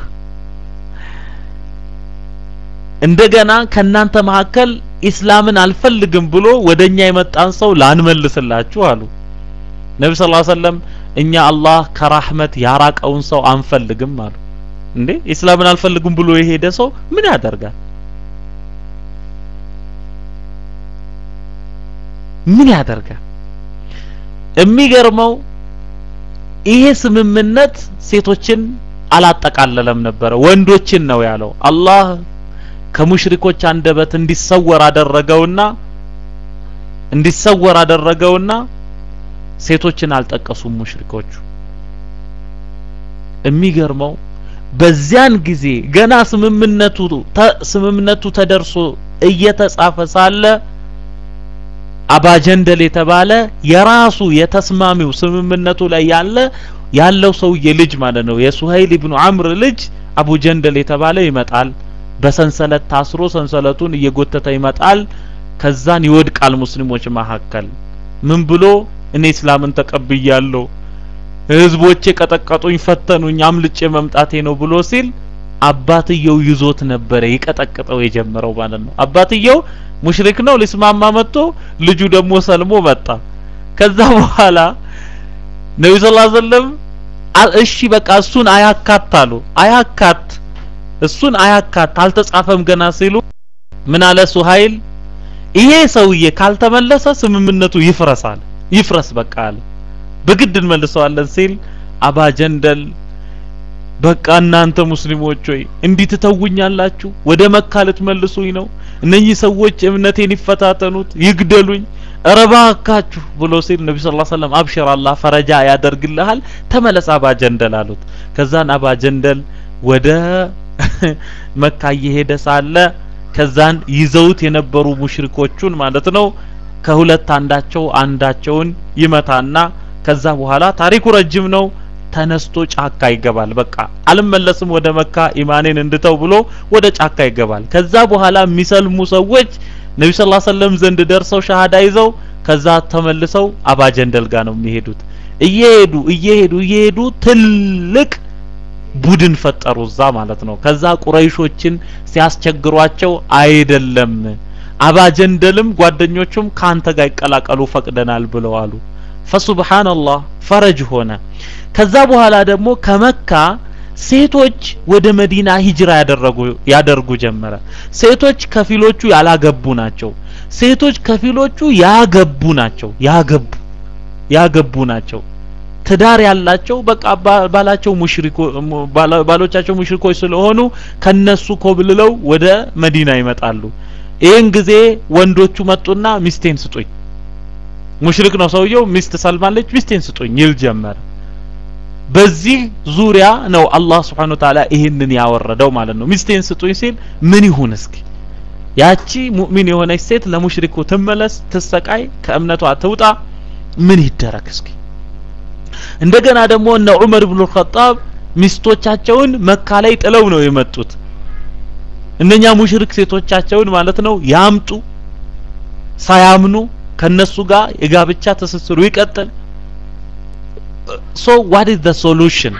እንደገና ከናንተ መካከል ኢስላምን አልፈልግም ብሎ ወደኛ የመጣን ሰው ላንመልስላችሁ አሉ ነቢ ስ ሰለም እኛ አላህ ከራህመት ያራቀውን ሰው አንፈልግም አሉ እንዴ ኢስላምን አልፈልግም ብሎ የሄደ ሰው ምን ያደርጋል ምን ያደርጋል የሚገርመው ይሄ ስምምነት ሴቶችን አላጠቃለለም ነበረ ወንዶችን ነው ያለው አላህ ከሙሽሪኮች አንደበት እንዲሰወር አደረገውና እንዲሰወር አደረገውና ሴቶችን አልጠቀሱም ሙሽሪኮቹ የሚገርመው በዚያን ጊዜ ገና ስምምነቱ ስምምነቱ ተደርሶ እየተጻፈ ሳለ አባጀንደል የተባለ የራሱ የተስማሚው ስምምነቱ ላይ ያለ ያለው ሰውዬ ልጅ ማለት ነው የሱሀይል ኢብኑ አምር ልጅ አቡ ጀንደል የተባለ ይመጣል በሰንሰለት ታስሮ ሰንሰለቱን እየጎተተ ይመጣል ከዛን ይወድቃል ሙስሊሞች መካከል ምን ብሎ እኔ እስላምን ተቀብያለሁ ህዝቦቼ ቀጠቀጡኝ ፈተኑኝ አምልጬ መምጣቴ ነው ብሎ ሲል አባትየው ይዞት ነበረ ይቀጠቅጠው የጀመረው ማለት ነው አባትየው ሙሽሪክ ነው ሊስማማ መጥቶ ልጁ ደግሞ ሰልሞ መጣ ከዛ በኋላ ነብዩ ሰለላሁ ዐለይሂ ወሰለም እሺ በቃ እሱን አያካት አሉ አያካት እሱን አያካት አልተጻፈም ገና ሲሉ ምን አለ ሱሀይል ይሄ ሰውዬ ካልተመለሰ ስምምነቱ ይፍረሳል ይፍረስ በቃ አለ በግድ እንመልሰዋለን ሲል አባ ጀንደል በቃ እናንተ ሙስሊሞች ሆይ እንዲህ ትተውኛላችሁ ወደ መካ ልትመልሱኝ ነው እነኚህ ሰዎች እምነቴን ይፈታተኑት ይግደሉኝ ኧረ እባካችሁ ብሎ ሲል ነቢ ስ ሰለም አብሽር አላህ ፈረጃ ያደርግልሃል ተመለስ አባ ጀንደል አሉት ከዛን አባ ጀንደል ወደ መካ እየሄደ ሳለ ከዛን ይዘውት የነበሩ ሙሽሪኮቹን ማለት ነው ከሁለት አንዳቸው አንዳቸውን ይመታና ከዛ በኋላ ታሪኩ ረጅም ነው ተነስቶ ጫካ ይገባል በቃ አልመለስም ወደ መካ ኢማኔን እንድተው ብሎ ወደ ጫካ ይገባል ከዛ በኋላ የሚሰልሙ ሰዎች ነቢ ስ ሰለም ዘንድ ደርሰው ሻሃዳ ይዘው ከዛ ተመልሰው አባጀንደል ጋር ነው የሚሄዱት እየሄዱ እየሄዱ እየሄዱ ትልቅ ቡድን ፈጠሩ እዛ ማለት ነው ከዛ ቁረይሾችን ሲያስቸግሯቸው አይደለም አባጀንደልም ጓደኞቹም ካንተ ጋር ይቀላቀሉ ፈቅደናል ብለው አሉ ፈሱብሃንአላህ ፈረጅ ሆነ ከዛ በኋላ ደግሞ ከመካ ሴቶች ወደ መዲና ሂጅራ ያደረጉ ያደርጉ ጀመረ ሴቶች ከፊሎቹ ያላገቡ ናቸው ሴቶች ከፊሎቹ ያገቡ ናቸው ያገቡ ያገቡ ናቸው ትዳር ያላቸው በቃ ባላቸው ሙሽሪኮ ባሎቻቸው ሙሽሪኮች ስለሆኑ ከነሱ ኮብልለው ወደ መዲና ይመጣሉ ይህን ጊዜ ወንዶቹ መጡና ሚስቴን ስጡኝ ሙሽሪክ ነው ሰውየው ሚስት ሰልማለች ሚስቴን ስጡኝ ይል ጀመረ በዚህ ዙሪያ ነው አላህ Subhanahu Ta'ala ይህንን ያወረደው ማለት ነው ሚስቴን ስጡኝ ሲል ምን ይሁን እስኪ ያቺ ሙእሚን የሆነች ሴት ለሙሽሪኩ ትመለስ ትሰቃይ ከእምነቷ ትውጣ ምን ይደረግ እስኪ እንደገና ደግሞ እነ ዑመር ኢብኑ ኸጣብ ሚስቶቻቸውን መካ ላይ ጥለው ነው የመጡት እነኛ ሙሽሪክ ሴቶቻቸውን ማለት ነው ያምጡ ሳያምኑ ከነሱ ጋር የጋብቻ ትስስሩ ይቀጥል ሶ ዋት ኢዝ ዘ ሶሉሽን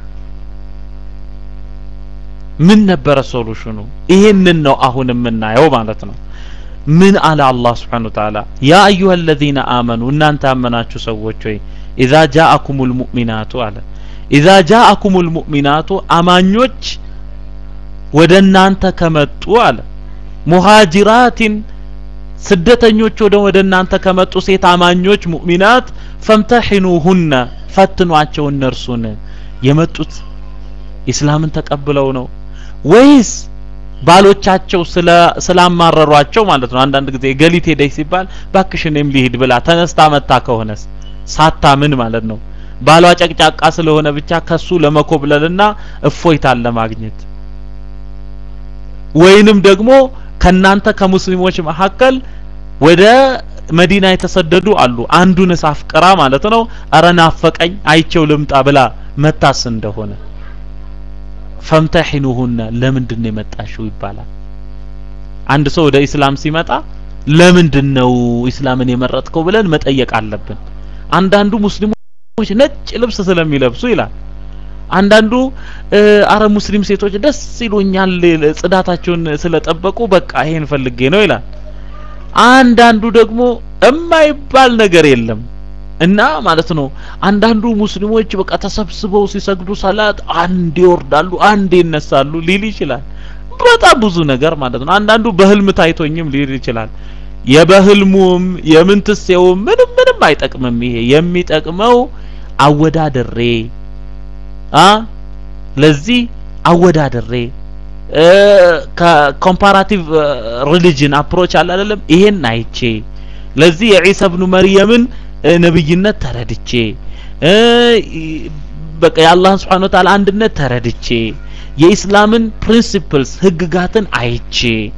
ምን ነበረ ሶሉሽኑ ይሄንን ነው አሁን የምናየው ማለት ነው ምን አለ አላህ Subhanahu Wa Ta'ala ያ አዩሃ الذين آمنوا እናንተ ያመናችሁ ሰዎች ሆይ ኢዛ ጃአኩሙል ሙእሚናቱ አለ ኢዛ ጃአኩሙል ሙእሚናቱ አማኞች ወደ እናንተ ከመጡ አለ ሙሃጅራቲን ስደተኞች ወደ ወደ እናንተ ከመጡ ሴት አማኞች ሙእሚናት ፈምተሒኑሁነ ፈትኗቸው እነርሱን የመጡት ኢስላምን ተቀብለው ነው ወይስ ባሎቻቸው ስለ ስላማረሯቸው ማለት ነው አንዳንድ ጊዜ ገሊት ሄደች ሲባል ባክሽ እኔም ሊሄድ ብላ ተነስታ መታ ከሆነስ ሳታምን ማለት ነው ባሏ ጨቅጫቃ ስለሆነ ብቻ ከሱ ለመኮብለልና እፎይታን ለማግኘት ወይንም ደግሞ ከናንተ ከሙስሊሞች መካከል ወደ መዲና የተሰደዱ አሉ አንዱን አፍቅራ ማለት ነው አረ ናፈቀኝ አይቸው ልምጣ ብላ መታስ እንደሆነ ፈምተሒኑሁነ ለምንድን ነው የመጣሽው ይባላል አንድ ሰው ወደ ኢስላም ሲመጣ ለምንድን ነው ኢስላምን የመረጥከው ብለን መጠየቅ አለብን አንዳንዱ ሙስሊሞች ነጭ ልብስ ስለሚለብሱ ይላል አንዳንዱ አረ ሙስሊም ሴቶች ደስ ይሉኛል ጽዳታቸውን ስለጠበቁ በቃ ይሄን ፈልጌ ነው ይላል አንዳንዱ ደግሞ የማይባል ነገር የለም እና ማለት ነው አንዳንዱ ሙስሊሞች በቃ ተሰብስበው ሲሰግዱ ሰላት አንድ ይወርዳሉ አንድ ይነሳሉ ሊል ይችላል በጣም ብዙ ነገር ማለት ነው አንዳንዱ በህልም ታይቶኝም ሊል ይችላል የበህልሙም የምንትሴውም ምንም ምንም አይጠቅምም ይሄ የሚጠቅመው አወዳደሬ አ ለዚህ አወዳደሬ ከኮምፓራቲቭ ሪሊጅን አፕሮች አለ አይደለም ይሄን አይቼ ለዚህ የዒሳ ኢብኑ መርየምን ነብይነት ተረድቼ በቃ የአላህን Subhanahu Wa Ta'ala አንድነት ተረድቼ የኢስላምን ፕሪንሲፕልስ ህግጋትን አይቼ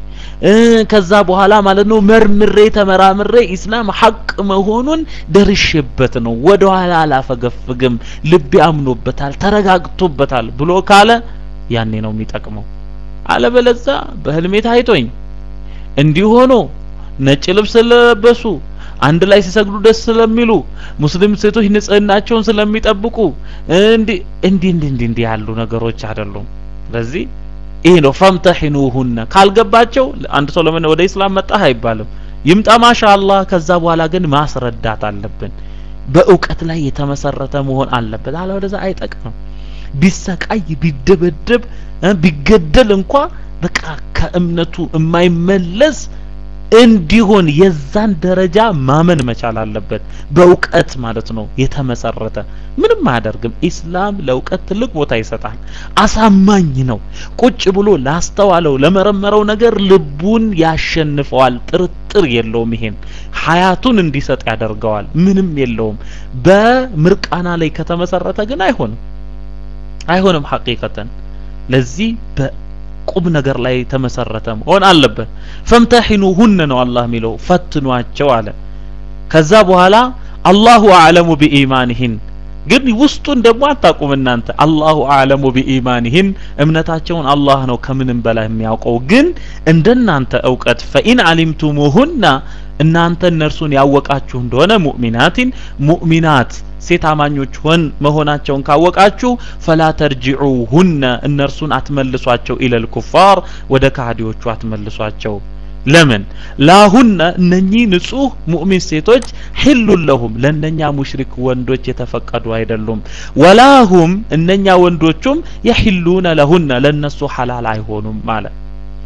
ከዛ በኋላ ማለት ነው መርምሬ ተመራምሬ ኢስላም ሐቅ መሆኑን ደርሼበት ነው ወደ ኋላ አላፈገፍግም ልቤ አምኖበታል ተረጋግቶበታል ብሎ ካለ ያኔ ነው የሚጠቅመው አለበለዛ በህልሜ ታይቶኝ እንዲህ ሆኖ ነጭ ልብስ ስለለበሱ አንድ ላይ ሲሰግዱ ደስ ስለሚሉ ሙስሊም ሴቶች ንጽህናቸውን ስለሚጠብቁ እንዲህ እንዲህ እንዲህ እንዲህ ያሉ ነገሮች አይደሉም ስለዚህ ይሄ ነው ፈምተሂኑሁነ ካልገባቸው አንድ ሰው ለምን ወደ ኢስላም መጣህ አይባልም ይምጣ ማሻአላህ ከዛ በኋላ ግን ማስረዳት አለብን በእውቀት ላይ የተመሰረተ መሆን አለበት አለበለዚያ አይጠቅምም ቢሰቃይ ቢደበደብ ቢገደል እንኳ በቃ ከእምነቱ የማይመለስ እንዲሆን የዛን ደረጃ ማመን መቻል አለበት በእውቀት ማለት ነው የተመሰረተ ምንም አያደርግም ኢስላም ለእውቀት ትልቅ ቦታ ይሰጣል አሳማኝ ነው ቁጭ ብሎ ላስተዋለው ለመረመረው ነገር ልቡን ያሸንፈዋል ጥርጥር የለውም ይሄን ሀያቱን እንዲሰጥ ያደርገዋል ምንም የለውም በምርቃና ላይ ከተመሰረተ ግን አይሆንም አይሆንም ሐቂቀተን ለዚህ ቁም ነገር ላይ ተመሰረተ መሆን አለበት ፈምተሂኑሁነ ነው አላህ የሚለው ፈትኗቸው አለ ከዛ በኋላ አላሁ አዕለሙ ቢኢማንህን ግን ውስጡን ደግሞ አታቁም እናንተ አላሁ አዕለሙ ቢኢማንህን እምነታቸውን አላህ ነው ከምንም በላይ የሚያውቀው ግን እንደናንተ እውቀት ፈኢን አሊምቱሙሁና እናንተ እነርሱን ያወቃችሁ እንደሆነ ሙእሚናቲን ሙእሚናት ሴት አማኞች ሆን መሆናቸውን ካወቃችሁ ፈላ ተርጅዑሁነ እነርሱን አትመልሷቸው ኢለል ኩፋር ወደ ካህዲዎቹ አትመልሷቸው ለምን ላሁነ እነኚህ ንጹህ ሙእሚን ሴቶች ሒሉን ለሁም ለእነኛ ሙሽሪክ ወንዶች የተፈቀዱ አይደሉም ወላሁም እነኛ ወንዶቹም የሒሉነ ለሁነ ለነሱ ሐላል አይሆኑም ማለት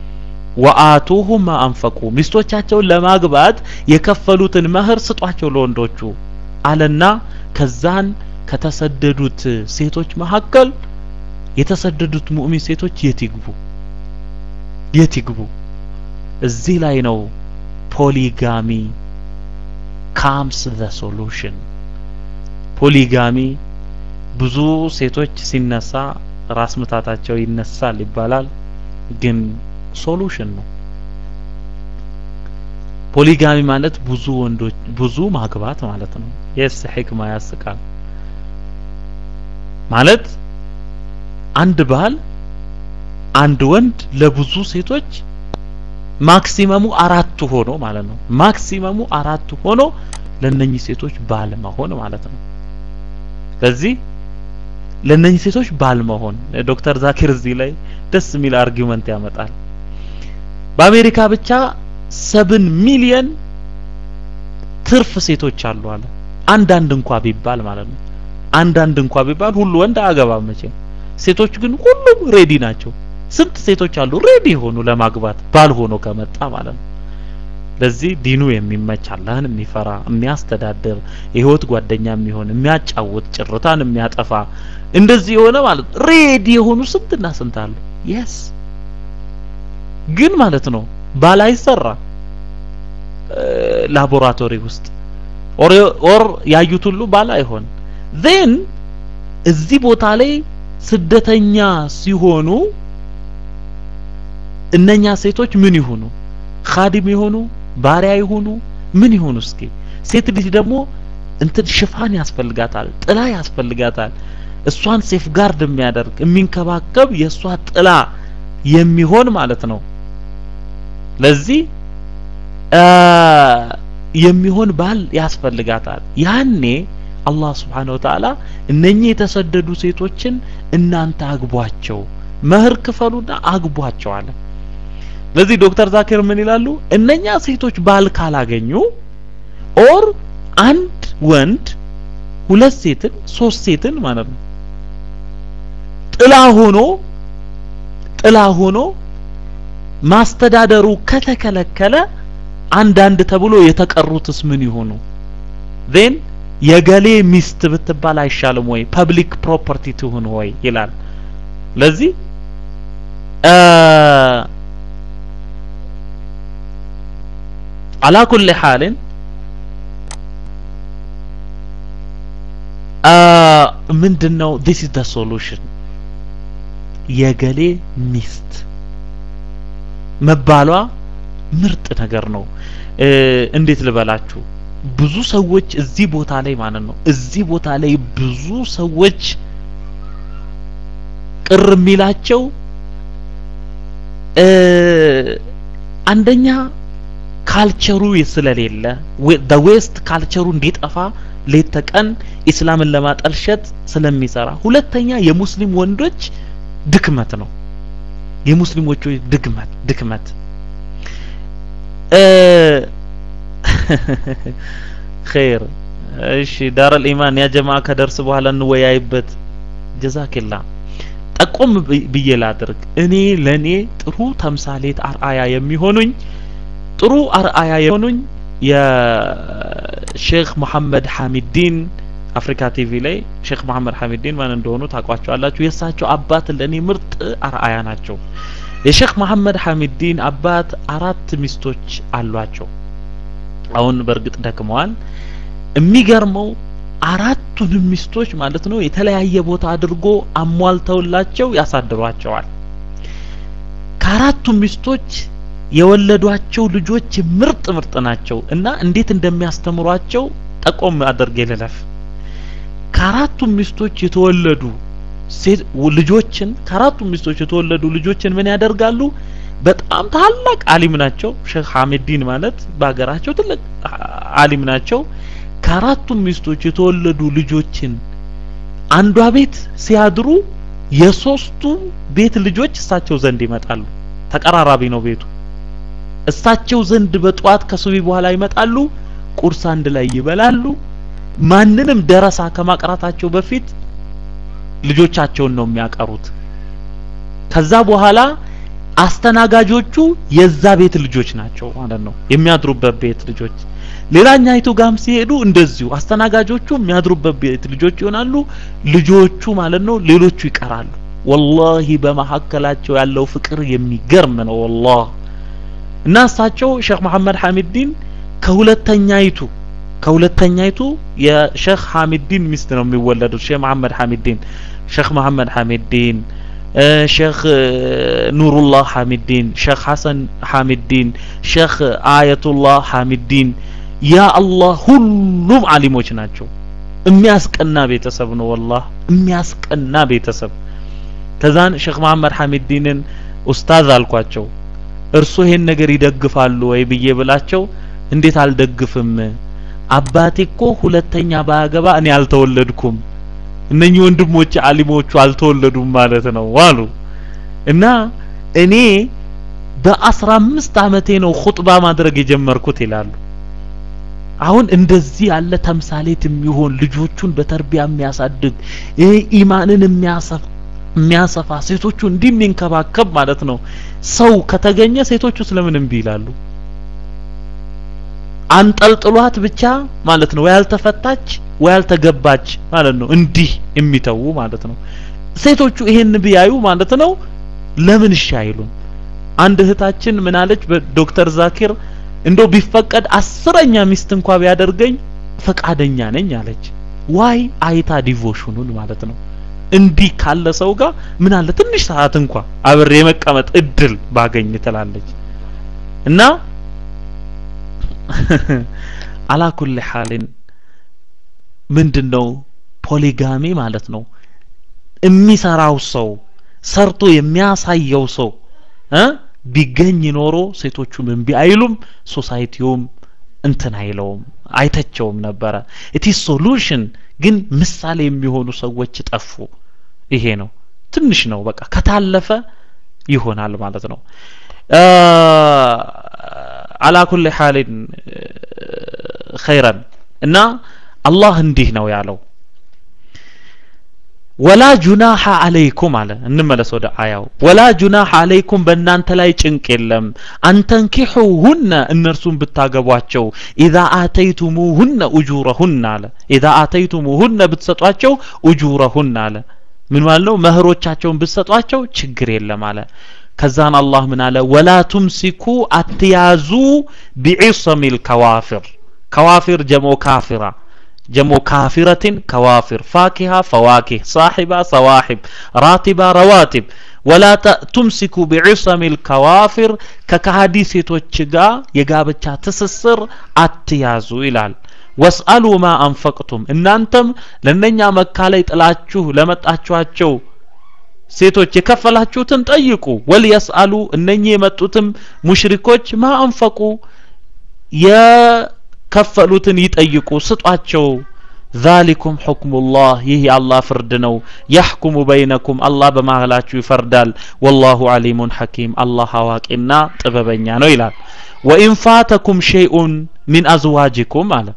ወአቱሁም ማ አንፈቁ ሚስቶቻቸውን ለማግባት የከፈሉትን መህር ስጧቸው ለወንዶቹ አለና ከዛን ከተሰደዱት ሴቶች መካከል የተሰደዱት ሙእሚን ሴቶች የት ይግቡ የት ይግቡ እዚህ ላይ ነው ፖሊጋሚ ካምስ ዘ ሶሉሽን ፖሊጋሚ ብዙ ሴቶች ሲነሳ ራስ ምታታቸው ይነሳል ይባላል ግን ሶሉሽን ነው ፖሊጋሚ ማለት ብዙ ወንዶች ብዙ ማግባት ማለት ነው የስ ህክማ ያስቃል ማለት አንድ ባል አንድ ወንድ ለብዙ ሴቶች ማክሲመሙ አራቱ ሆኖ ማለት ነው ማክሲመሙ አራቱ ሆኖ ለነኚህ ሴቶች ባል መሆን ማለት ነው ስለዚህ ለነኚህ ሴቶች ባል መሆን ዶክተር ዛኪር እዚህ ላይ ደስ የሚል አርጊውመንት ያመጣል በአሜሪካ ብቻ ሰብን ሚሊየን ትርፍ ሴቶች አሉ አለ አንዳንድ እንኳ ቢባል ማለት ነው አንዳንድ እንኳ ቢባል ሁሉ ወንድ አገባ መቼም ሴቶች ግን ሁሉም ሬዲ ናቸው ስንት ሴቶች አሉ ሬዲ የሆኑ ለማግባት ባል ሆኖ ከመጣ ማለት ነው ለዚህ ዲኑ የሚመች አላህን የሚፈራ የሚያስተዳድር የህይወት ጓደኛ የሚሆን የሚያጫውት ጭርታን የሚያጠፋ እንደዚህ የሆነ ማለት ሬዲ የሆኑ ስንትና ስንት አሉ የስ ግን ማለት ነው ባል አይሰራ ላቦራቶሪ ውስጥ ኦር ያዩት ሁሉ ባል አይሆን ዜን እዚህ ቦታ ላይ ስደተኛ ሲሆኑ እነኛ ሴቶች ምን ይሆኑ ኻዲም ይሆኑ ባሪያ ይሆኑ ምን ይሆኑ እስኪ ሴት ልጅ ደግሞ እንትን ሽፋን ያስፈልጋታል ጥላ ያስፈልጋታል እሷን ሴፍ ጋርድ የሚያደርግ የሚንከባከብ የእሷ ጥላ የሚሆን ማለት ነው ለዚህ የሚሆን ባል ያስፈልጋታል ያኔ አላህ ስብሓን ወተዓላ እነኚህ የተሰደዱ ሴቶችን እናንተ አግቧቸው መህር ክፈሉና አግቧቸው አለ ለዚህ ዶክተር ዛኪር ምን ይላሉ እነኛ ሴቶች ባል ካላገኙ ኦር አንድ ወንድ ሁለት ሴትን ሶስት ሴትን ማለት ነው ጥላ ሆኖ ጥላ ሆኖ ማስተዳደሩ ከተከለከለ አንዳንድ ተብሎ የተቀሩትስ ምን ይሆኑ ዜን የገሌ ሚስት ብትባል አይሻልም ወይ ፐብሊክ ፕሮፐርቲ ትሁን ወይ ይላል ለዚህ على كل حال ምንድነው this is the solution የገሌ ሚስት መባሏ ምርጥ ነገር ነው። እንዴት ልበላችሁ ብዙ ሰዎች እዚህ ቦታ ላይ ማለት ነው እዚህ ቦታ ላይ ብዙ ሰዎች ቅር የሚላቸው አንደኛ ካልቸሩ ስለሌለ ዌስት ካልቸሩ እንዲጠፋ ሌት ተቀን ኢስላምን ለማጠልሸት ስለሚሰራ፣ ሁለተኛ የሙስሊም ወንዶች ድክመት ነው። የሙስሊሞቹ ድክመት ድክመት ኸይር እሺ፣ ዳረል ኢማን ያ ጀማ ከደርስ በኋላ እንወያይበት። ጀዛኪላ ጠቆም ብዬ ላድርግ። እኔ ለኔ ጥሩ ተምሳሌት አርአያ የሚሆኑኝ ጥሩ አርአያ የሆኑኝ የሼክ መሐመድ ሐሚዲን አፍሪካ ቲቪ ላይ ሼክ መሐመድ ሐሚዲን ማን እንደሆኑ ታውቋቸዋላችሁ። የእሳቸው አባት ለኔ ምርጥ አርአያ ናቸው። የሼክ መሐመድ ሐሚዲን አባት አራት ሚስቶች አሏቸው። አሁን በእርግጥ ደክመዋል። የሚገርመው አራቱንም ሚስቶች ማለት ነው የተለያየ ቦታ አድርጎ አሟልተውላቸው ያሳድሯቸዋል። ከአራቱም ሚስቶች የወለዷቸው ልጆች ምርጥ ምርጥ ናቸው እና እንዴት እንደሚያስተምሯቸው ጠቆም አድርጌ ልለፍ። ከአራቱም ሚስቶች የተወለዱ ሴት ልጆችን ከአራቱም ሚስቶች የተወለዱ ልጆችን ምን ያደርጋሉ? በጣም ታላቅ አሊም ናቸው። ሼክ ሐሚዲን ማለት በሀገራቸው ትልቅ አሊም ናቸው። ከአራቱም ሚስቶች የተወለዱ ልጆችን አንዷ ቤት ሲያድሩ የሶስቱ ቤት ልጆች እሳቸው ዘንድ ይመጣሉ። ተቀራራቢ ነው ቤቱ። እሳቸው ዘንድ በጠዋት ከሱቢ በኋላ ይመጣሉ። ቁርስ አንድ ላይ ይበላሉ። ማንንም ደረሳ ከማቅራታቸው በፊት ልጆቻቸውን ነው የሚያቀሩት። ከዛ በኋላ አስተናጋጆቹ የዛ ቤት ልጆች ናቸው ማለት ነው፣ የሚያድሩበት ቤት ልጆች። ሌላኛይቱ ጋም ሲሄዱ እንደዚሁ አስተናጋጆቹ የሚያድሩበት ቤት ልጆች ይሆናሉ። ልጆቹ ማለት ነው ሌሎቹ ይቀራሉ። ወላሂ በመሀከላቸው ያለው ፍቅር የሚገርም ነው ወላሂ። እና እሳቸው ሼክ መሐመድ ሐሚዲን ከሁለተኛይቱ ከሁለተኛይቱ የሼክ ሐሚዲን ሚስት ነው የሚወለዱት። ሼክ መሐመድ ሐሚዲን ሼክ መሐመድ ሐሚዲን ሼክ ኑሩላህ ሐሚዲን ሼክ ሐሰን ሐሚዲን ሼክ አየቱላህ ሐሚዲን ያ አላህ ሁሉም አሊሞች ናቸው። የሚያስቀና ቤተሰብ ነው ወላህ የሚያስቀና ቤተሰብ። ከዛን ሼክ መሐመድ ሐሚዲንን ኡስታዝ አልኳቸው። እርሱ ይሄን ነገር ይደግፋሉ ወይ ብዬ ብላቸው እንዴት አልደግፍም አባቴ እኮ ሁለተኛ ባያገባ እኔ አልተወለድኩም እነኚህ ወንድሞች አሊሞቹ አልተወለዱም ማለት ነው አሉ እና እኔ በአስራ አምስት አመቴ ነው ኹጥባ ማድረግ የጀመርኩት ይላሉ አሁን እንደዚህ ያለ ተምሳሌት የሚሆን ልጆቹን በተርቢያ የሚያሳድግ ይሄ ኢማንን የሚያሰፋ የሚያሰፋ ሴቶቹ እንዲህ የሚንከባከብ ማለት ነው ሰው ከተገኘ ሴቶቹ ስለምን እምቢ ይላሉ? አንጠልጥሏት ብቻ ማለት ነው ወይ ያልተፈታች ወይ ያልተገባች ማለት ነው እንዲህ የሚተዉ ማለት ነው። ሴቶቹ ይሄን ቢያዩ ማለት ነው ለምን እሺ አይሉም? አንድ እህታችን ምን አለች? በዶክተር ዛኪር እንደው ቢፈቀድ አስረኛ ሚስት እንኳ ቢያደርገኝ ፈቃደኛ ነኝ አለች። ዋይ አይታ ዲቮሽኑን ማለት ነው እንዲህ ካለ ሰው ጋር ምን አለ ትንሽ ሰዓት እንኳ አብሬ የመቀመጥ እድል ባገኝ ትላለች እና አላኩል ሐሊን ምንድነው ፖሊጋሚ ማለት ነው የሚሰራው ሰው ሰርቶ የሚያሳየው ሰው እ ቢገኝ ኖሮ ሴቶቹም እምቢ አይሉም ሶሳይቲውም እንትን አይለውም አይተቸውም ነበረ ኢት ሶሉሽን ግን ምሳሌ የሚሆኑ ሰዎች ጠፉ ይሄ ነው ትንሽ ነው በቃ ከታለፈ ይሆናል ማለት ነው አላ ኩል ሐሊን ኸይረን እና አላህ እንዲህ ነው ያለው ወላ ጁናሐ አለይኩም አለ እንመለስ ወደ አያው ወላ ጁናሐ አለይኩም በእናንተ ላይ ጭንቅ የለም አንተንኪሑሁነ እነርሱን ብታገቧቸው ኢዛ አተይቱሙሁነ ኡጁረሁነ አለ ኢዛ አተይቱሙሁነ ብትሰጧቸው ኡጁረሁነ አለ ምን ማለት ነው መህሮቻቸውን ብትሰጧቸው ችግር የለም አለ ከዛን አላህ ምን አለ ወላ ቱምሲኩ አትያዙ ቢዒሰሚል ከዋፊር ከዋፊር ጀሞ ካፊራ ጀሞ ካፊረትን ከዋፊር ፋኪሃ ፈዋኪህ ሳሒባ ሰዋሒብ ራቲባ ረዋቲብ ወላ ቱምሲኩ ቢዕሰሚ ልከዋፊር ከካሃዲ ሴቶች ጋር የጋብቻ ትስስር አትያዙ ይላል ወስአሉ ማ አንፈቅቱም እናንተም ለእነኛ መካ ላይ ጥላችሁ ለመጣችኋቸው ሴቶች የከፈላችሁትን ጠይቁ ወልየስአሉ እነኚህ የመጡትም ሙሽሪኮች ማ አንፈቁ የከፈሉትን ይጠይቁ ስጧቸው ዛሊኩም ሑክሙላህ ይህ የአላህ ፍርድ ነው ያሕኩሙ በይነኩም አላህ በማህላችሁ ይፈርዳል ወላሁ አሊሙን ሐኪም አላህ አዋቂና ጥበበኛ ነው ይላል ወኢን ፋተኩም ሸይኡን ሚን አዝዋጅኩም አለ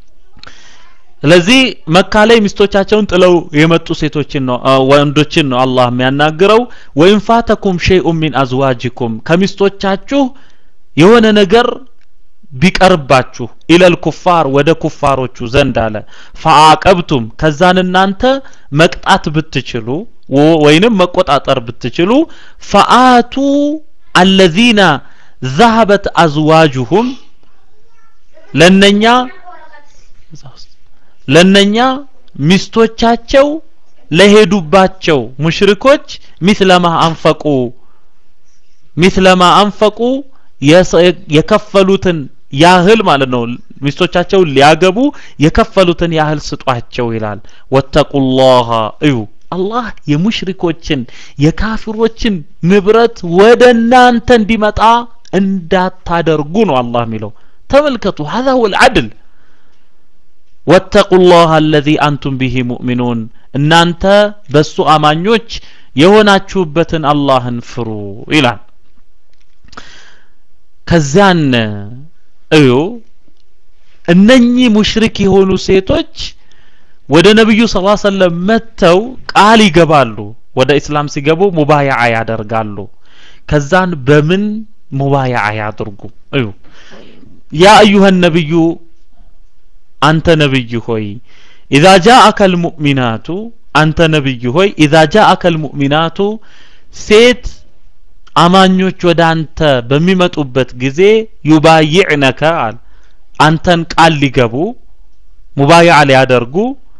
ስለዚህ መካ ላይ ሚስቶቻቸውን ጥለው የመጡ ሴቶችን ነው ወንዶችን ነው አላህ የሚያናግረው ወኢን ፋተኩም ሸይኡን ሚን አዝዋጅኩም ከሚስቶቻችሁ የሆነ ነገር ቢቀርባችሁ ኢለል ኩፋር ወደ ኩፋሮቹ ዘንድ አለ ፈአቀብቱም ከዛን እናንተ መቅጣት ብትችሉ ወይንም መቆጣጠር ብትችሉ ፈአቱ አለዚነ ذهبت አዝዋጁሁም ለነኛ ለነኛ ሚስቶቻቸው ለሄዱባቸው ሙሽሪኮች ሚስለማ አንፈቁ ሚስለማ አንፈቁ የከፈሉትን ያህል ማለት ነው ሚስቶቻቸውን ሊያገቡ የከፈሉትን ያህል ስጧቸው ይላል ወተቁላህ እዩ አላህ የሙሽሪኮችን የካፊሮችን ንብረት ወደ እናንተ እንዲመጣ እንዳታደርጉ ነው አላህ የሚለው ተመልከቱ هذا هو العدل واتقوا الله الذي أنتم به مؤمنون እናንተ በሱ አማኞች የሆናችሁበትን አላህን ፍሩ ይላል ከዚያን እዩ እነኚህ ሙሽሪክ የሆኑ ሴቶች ወደ ነብዩ ሰለላሁ ዐለይሂ ወሰለም መጥተው ቃል ይገባሉ ወደ እስላም ሲገቡ ሙባያዓ ያደርጋሉ ከዛን በምን ሙባያዓ ያድርጉ እዩ ያ አዩሃ ነብዩ አንተ ነብይ ሆይ ኢዛ ጃአከ ልሙእሚናቱ አንተ ነብይ ሆይ ኢዛ ጃአከ ልሙእሚናቱ ሴት አማኞች ወደ አንተ በሚመጡበት ጊዜ ዩባይዕነከ አል አንተን ቃል ሊገቡ ሙባይዓ ሊያደርጉ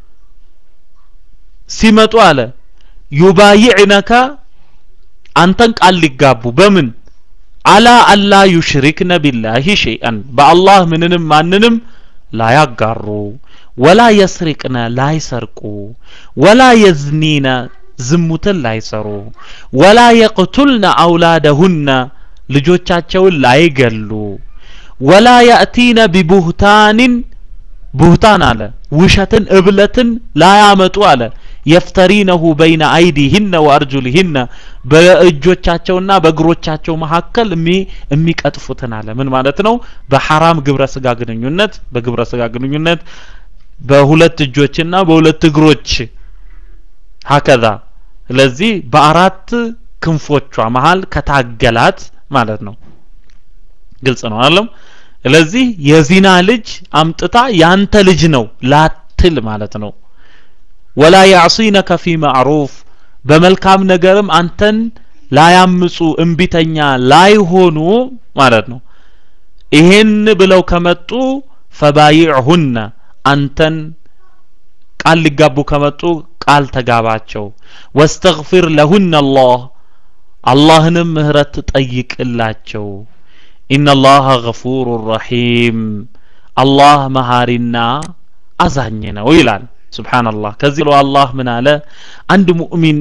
ሲመጡ አለ ዩባይዕነከ አንተን ቃል ሊጋቡ በምን አላ አላ ዩሽሪክነ ቢላሂ ሸይአን በአላህ ምንንም ማንንም ላያጋሩ ወላ የስሪቅነ ላይሰርቁ ወላ የዝኒነ ዝሙትን ላይሰሩ ወላ የቅቱልነ አውላደሁነ ልጆቻቸውን ላይገሉ ወላ ያእቲነ ቢቡህታንን ቡህታን አለ ውሸትን እብለትን ላያመጡ አለ የፍተሪነሁ በይነ አይዲህነ ወአርጁልህነ በእጆቻቸውና በእግሮቻቸው መካከል የሚቀጥፉትን አለ ምን ማለት ነው በሐራም ግብረ ስጋ ግንኙነት በግብረ ስጋ ግንኙነት በሁለት እጆችና በሁለት እግሮች ሀከዛ ስለዚህ በአራት ክንፎቿ መሃል ከታገላት ማለት ነው ግልጽ ነው አለም ስለዚህ የዚና ልጅ አምጥታ ያንተ ልጅ ነው ላትል ማለት ነው ወላ ያዕሲነከ ፊ ማዕሩፍ በመልካም ነገርም አንተን ላያምፁ እምቢተኛ ላይሆኑ ማለት ነው ይሄን ብለው ከመጡ ፈባይዕሁነ አንተን ቃል ሊጋቡ ከመጡ ቃል ተጋባቸው ወስተግፊር ለሁነ አላህ አላህንም ምህረት ጠይቅላቸው ኢነላህ ገፉሩ ረሒም አላህ መሃሪና አዛኝ ነው ይላል ስብሓንላህ ከዚህ ብሎ አላህ ምን አለ አንድ ሙእሚን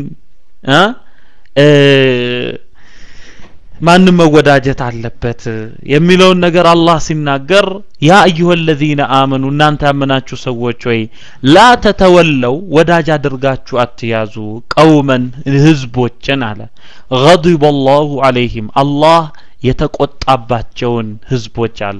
ማንም መወዳጀት አለበት የሚለውን ነገር አላህ ሲናገር ያ አዩሀ ለዚነ አመኑ እናንተ ያመናችሁ ሰዎች ወይ ላ ተተወለው ወዳጅ አድርጋችሁ አትያዙ ቀውመን ህዝቦችን አለ ገضب الله عليهم አላህ የተቆጣባቸውን ህዝቦች አለ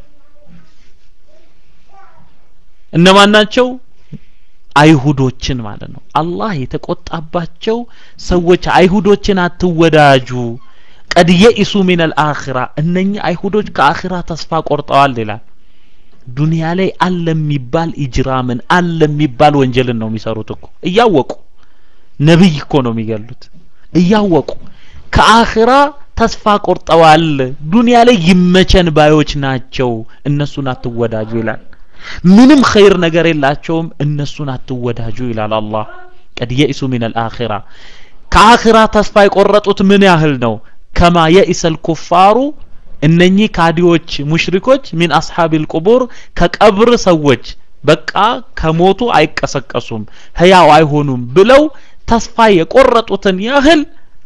እነማን ናቸው አይሁዶችን ማለት ነው አላህ የተቆጣባቸው ሰዎች አይሁዶችን አትወዳጁ ቀድ የኢሱ ሚን አልአኺራ እነኚህ አይሁዶች ከአኺራ ተስፋ ቆርጠዋል ይላል ዱንያ ላይ አለ የሚባል ኢጅራምን አለ የሚባል ወንጀልን ነው የሚሰሩት እኮ እያወቁ ነብይ እኮ ነው የሚገሉት እያወቁ ከአኺራ ተስፋ ቆርጠዋል ዱንያ ላይ ይመቸን ባዮች ናቸው እነሱን አትወዳጁ ይላል ምንም ኸይር ነገር የላቸውም እነሱን አትወዳጁ ይላል አላህ ቀድ የኢሱ ሚን አልአኺራ ከአኺራ ተስፋ የቆረጡት ምን ያህል ነው ከማ የኢሰል ኩፋሩ እነኚህ ካዲዎች ሙሽሪኮች ሚን አስሐቢል ቁቡር ከቀብር ሰዎች በቃ ከሞቱ አይቀሰቀሱም ህያው አይሆኑም ብለው ተስፋ የቆረጡትን ያህል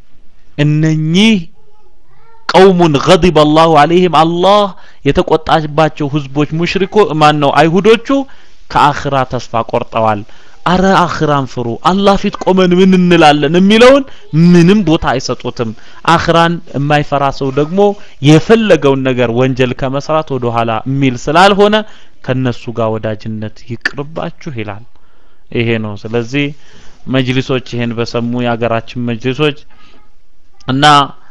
እነኚህ ቀውሙን ገዲበ አላሁ አለይህም አላህ የተቆጣባቸው ህዝቦች ሙሽሪኮ ማን ነው አይሁዶቹ ከአኽራ ተስፋ ቆርጠዋል አረ አኽራን ፍሩ አላህ ፊት ቆመን ምን እንላለን የሚለውን ምንም ቦታ አይሰጡትም አኽራን የማይፈራ ሰው ደግሞ የፈለገውን ነገር ወንጀል ከመስራት ወደ ኋላ የሚል ስላልሆነ ከነሱ ጋር ወዳጅነት ይቅርባችሁ ይላል ይሄ ነው ስለዚህ መጅሊሶች ይሄን በሰሙ የሀገራችን መጅሊሶች እና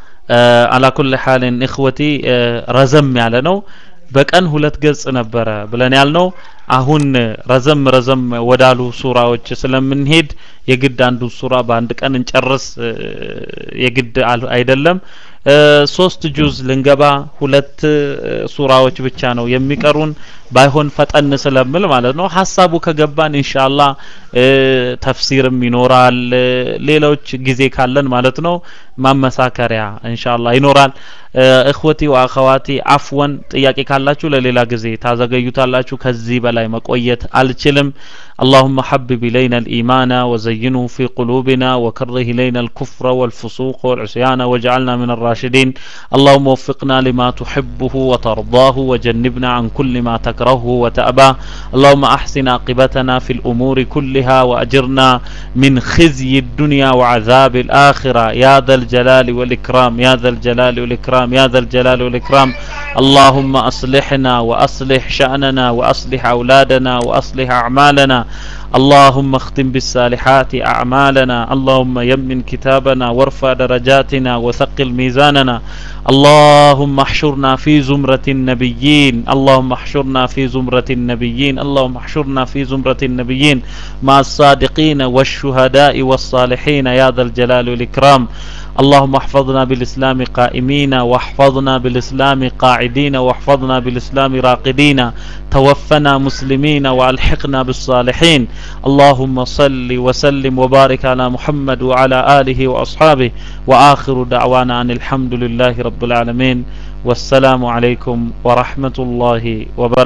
አላኩል ሐልን እኽወቲ ረዘም ያለ ነው በቀን ሁለት ገጽ ነበረ ብለን ያልነው አሁን ረዘም ረዘም ወዳሉ ሱራዎች ስለምንሄድ የግድ አንዱን ሱራ በአንድ ቀን እንጨርስ የግድ አይደለም ሶስት ጁዝ ልንገባ ሁለት ሱራዎች ብቻ ነው የሚቀሩን ባይሆን ፈጠን ስለምል ማለት ነው ሀሳቡ ከገባን ኢንሻአላህ ተፍሲርም ይኖራል ሌሎች ጊዜ ካለን ማለት ነው ማመሳከሪያ ኢንሻአላህ ይኖራል እኽወቲ ወአኸዋቲ አፍወን ጥያቄ ካላችሁ ለሌላ ጊዜ ታዘገዩታላችሁ ከዚህ በላይ መቆየት አልችልም اللهم حبب إلينا الإيمان وزينه في قلوبنا وكره إلينا الكفر والفسوق والعصيان واجعلنا من الراشدين اللهم وفقنا لما تحبه وترضاه وجنبنا عن كل ما تكرهه وتأباه اللهم أحسن عاقبتنا في الأمور كلها وأجرنا من خزي الدنيا وعذاب الآخرة يا ذا الجلال والإكرام يا ذا الجلال والإكرام يا ذا الجلال والإكرام اللهم أصلحنا وأصلح شأننا وأصلح أولادنا وأصلح أعمالنا اللهم اختم بالصالحات أعمالنا اللهم يمن كتابنا وارفع درجاتنا وثقل ميزاننا اللهم احشرنا في زمرة النبيين اللهم احشرنا في زمرة النبيين اللهم احشرنا في زمرة النبيين مع الصادقين والشهداء والصالحين يا ذا الجلال والإكرام اللهم احفظنا بالإسلام قائمين واحفظنا بالإسلام قاعدين واحفظنا بالإسلام راقدين توفنا مسلمين والحقنا بالصالحين اللهم صل وسلم وبارك على محمد وعلى آله وأصحابه وآخر دعوانا أن الحمد لله رب العالمين والسلام عليكم ورحمة الله وبركاته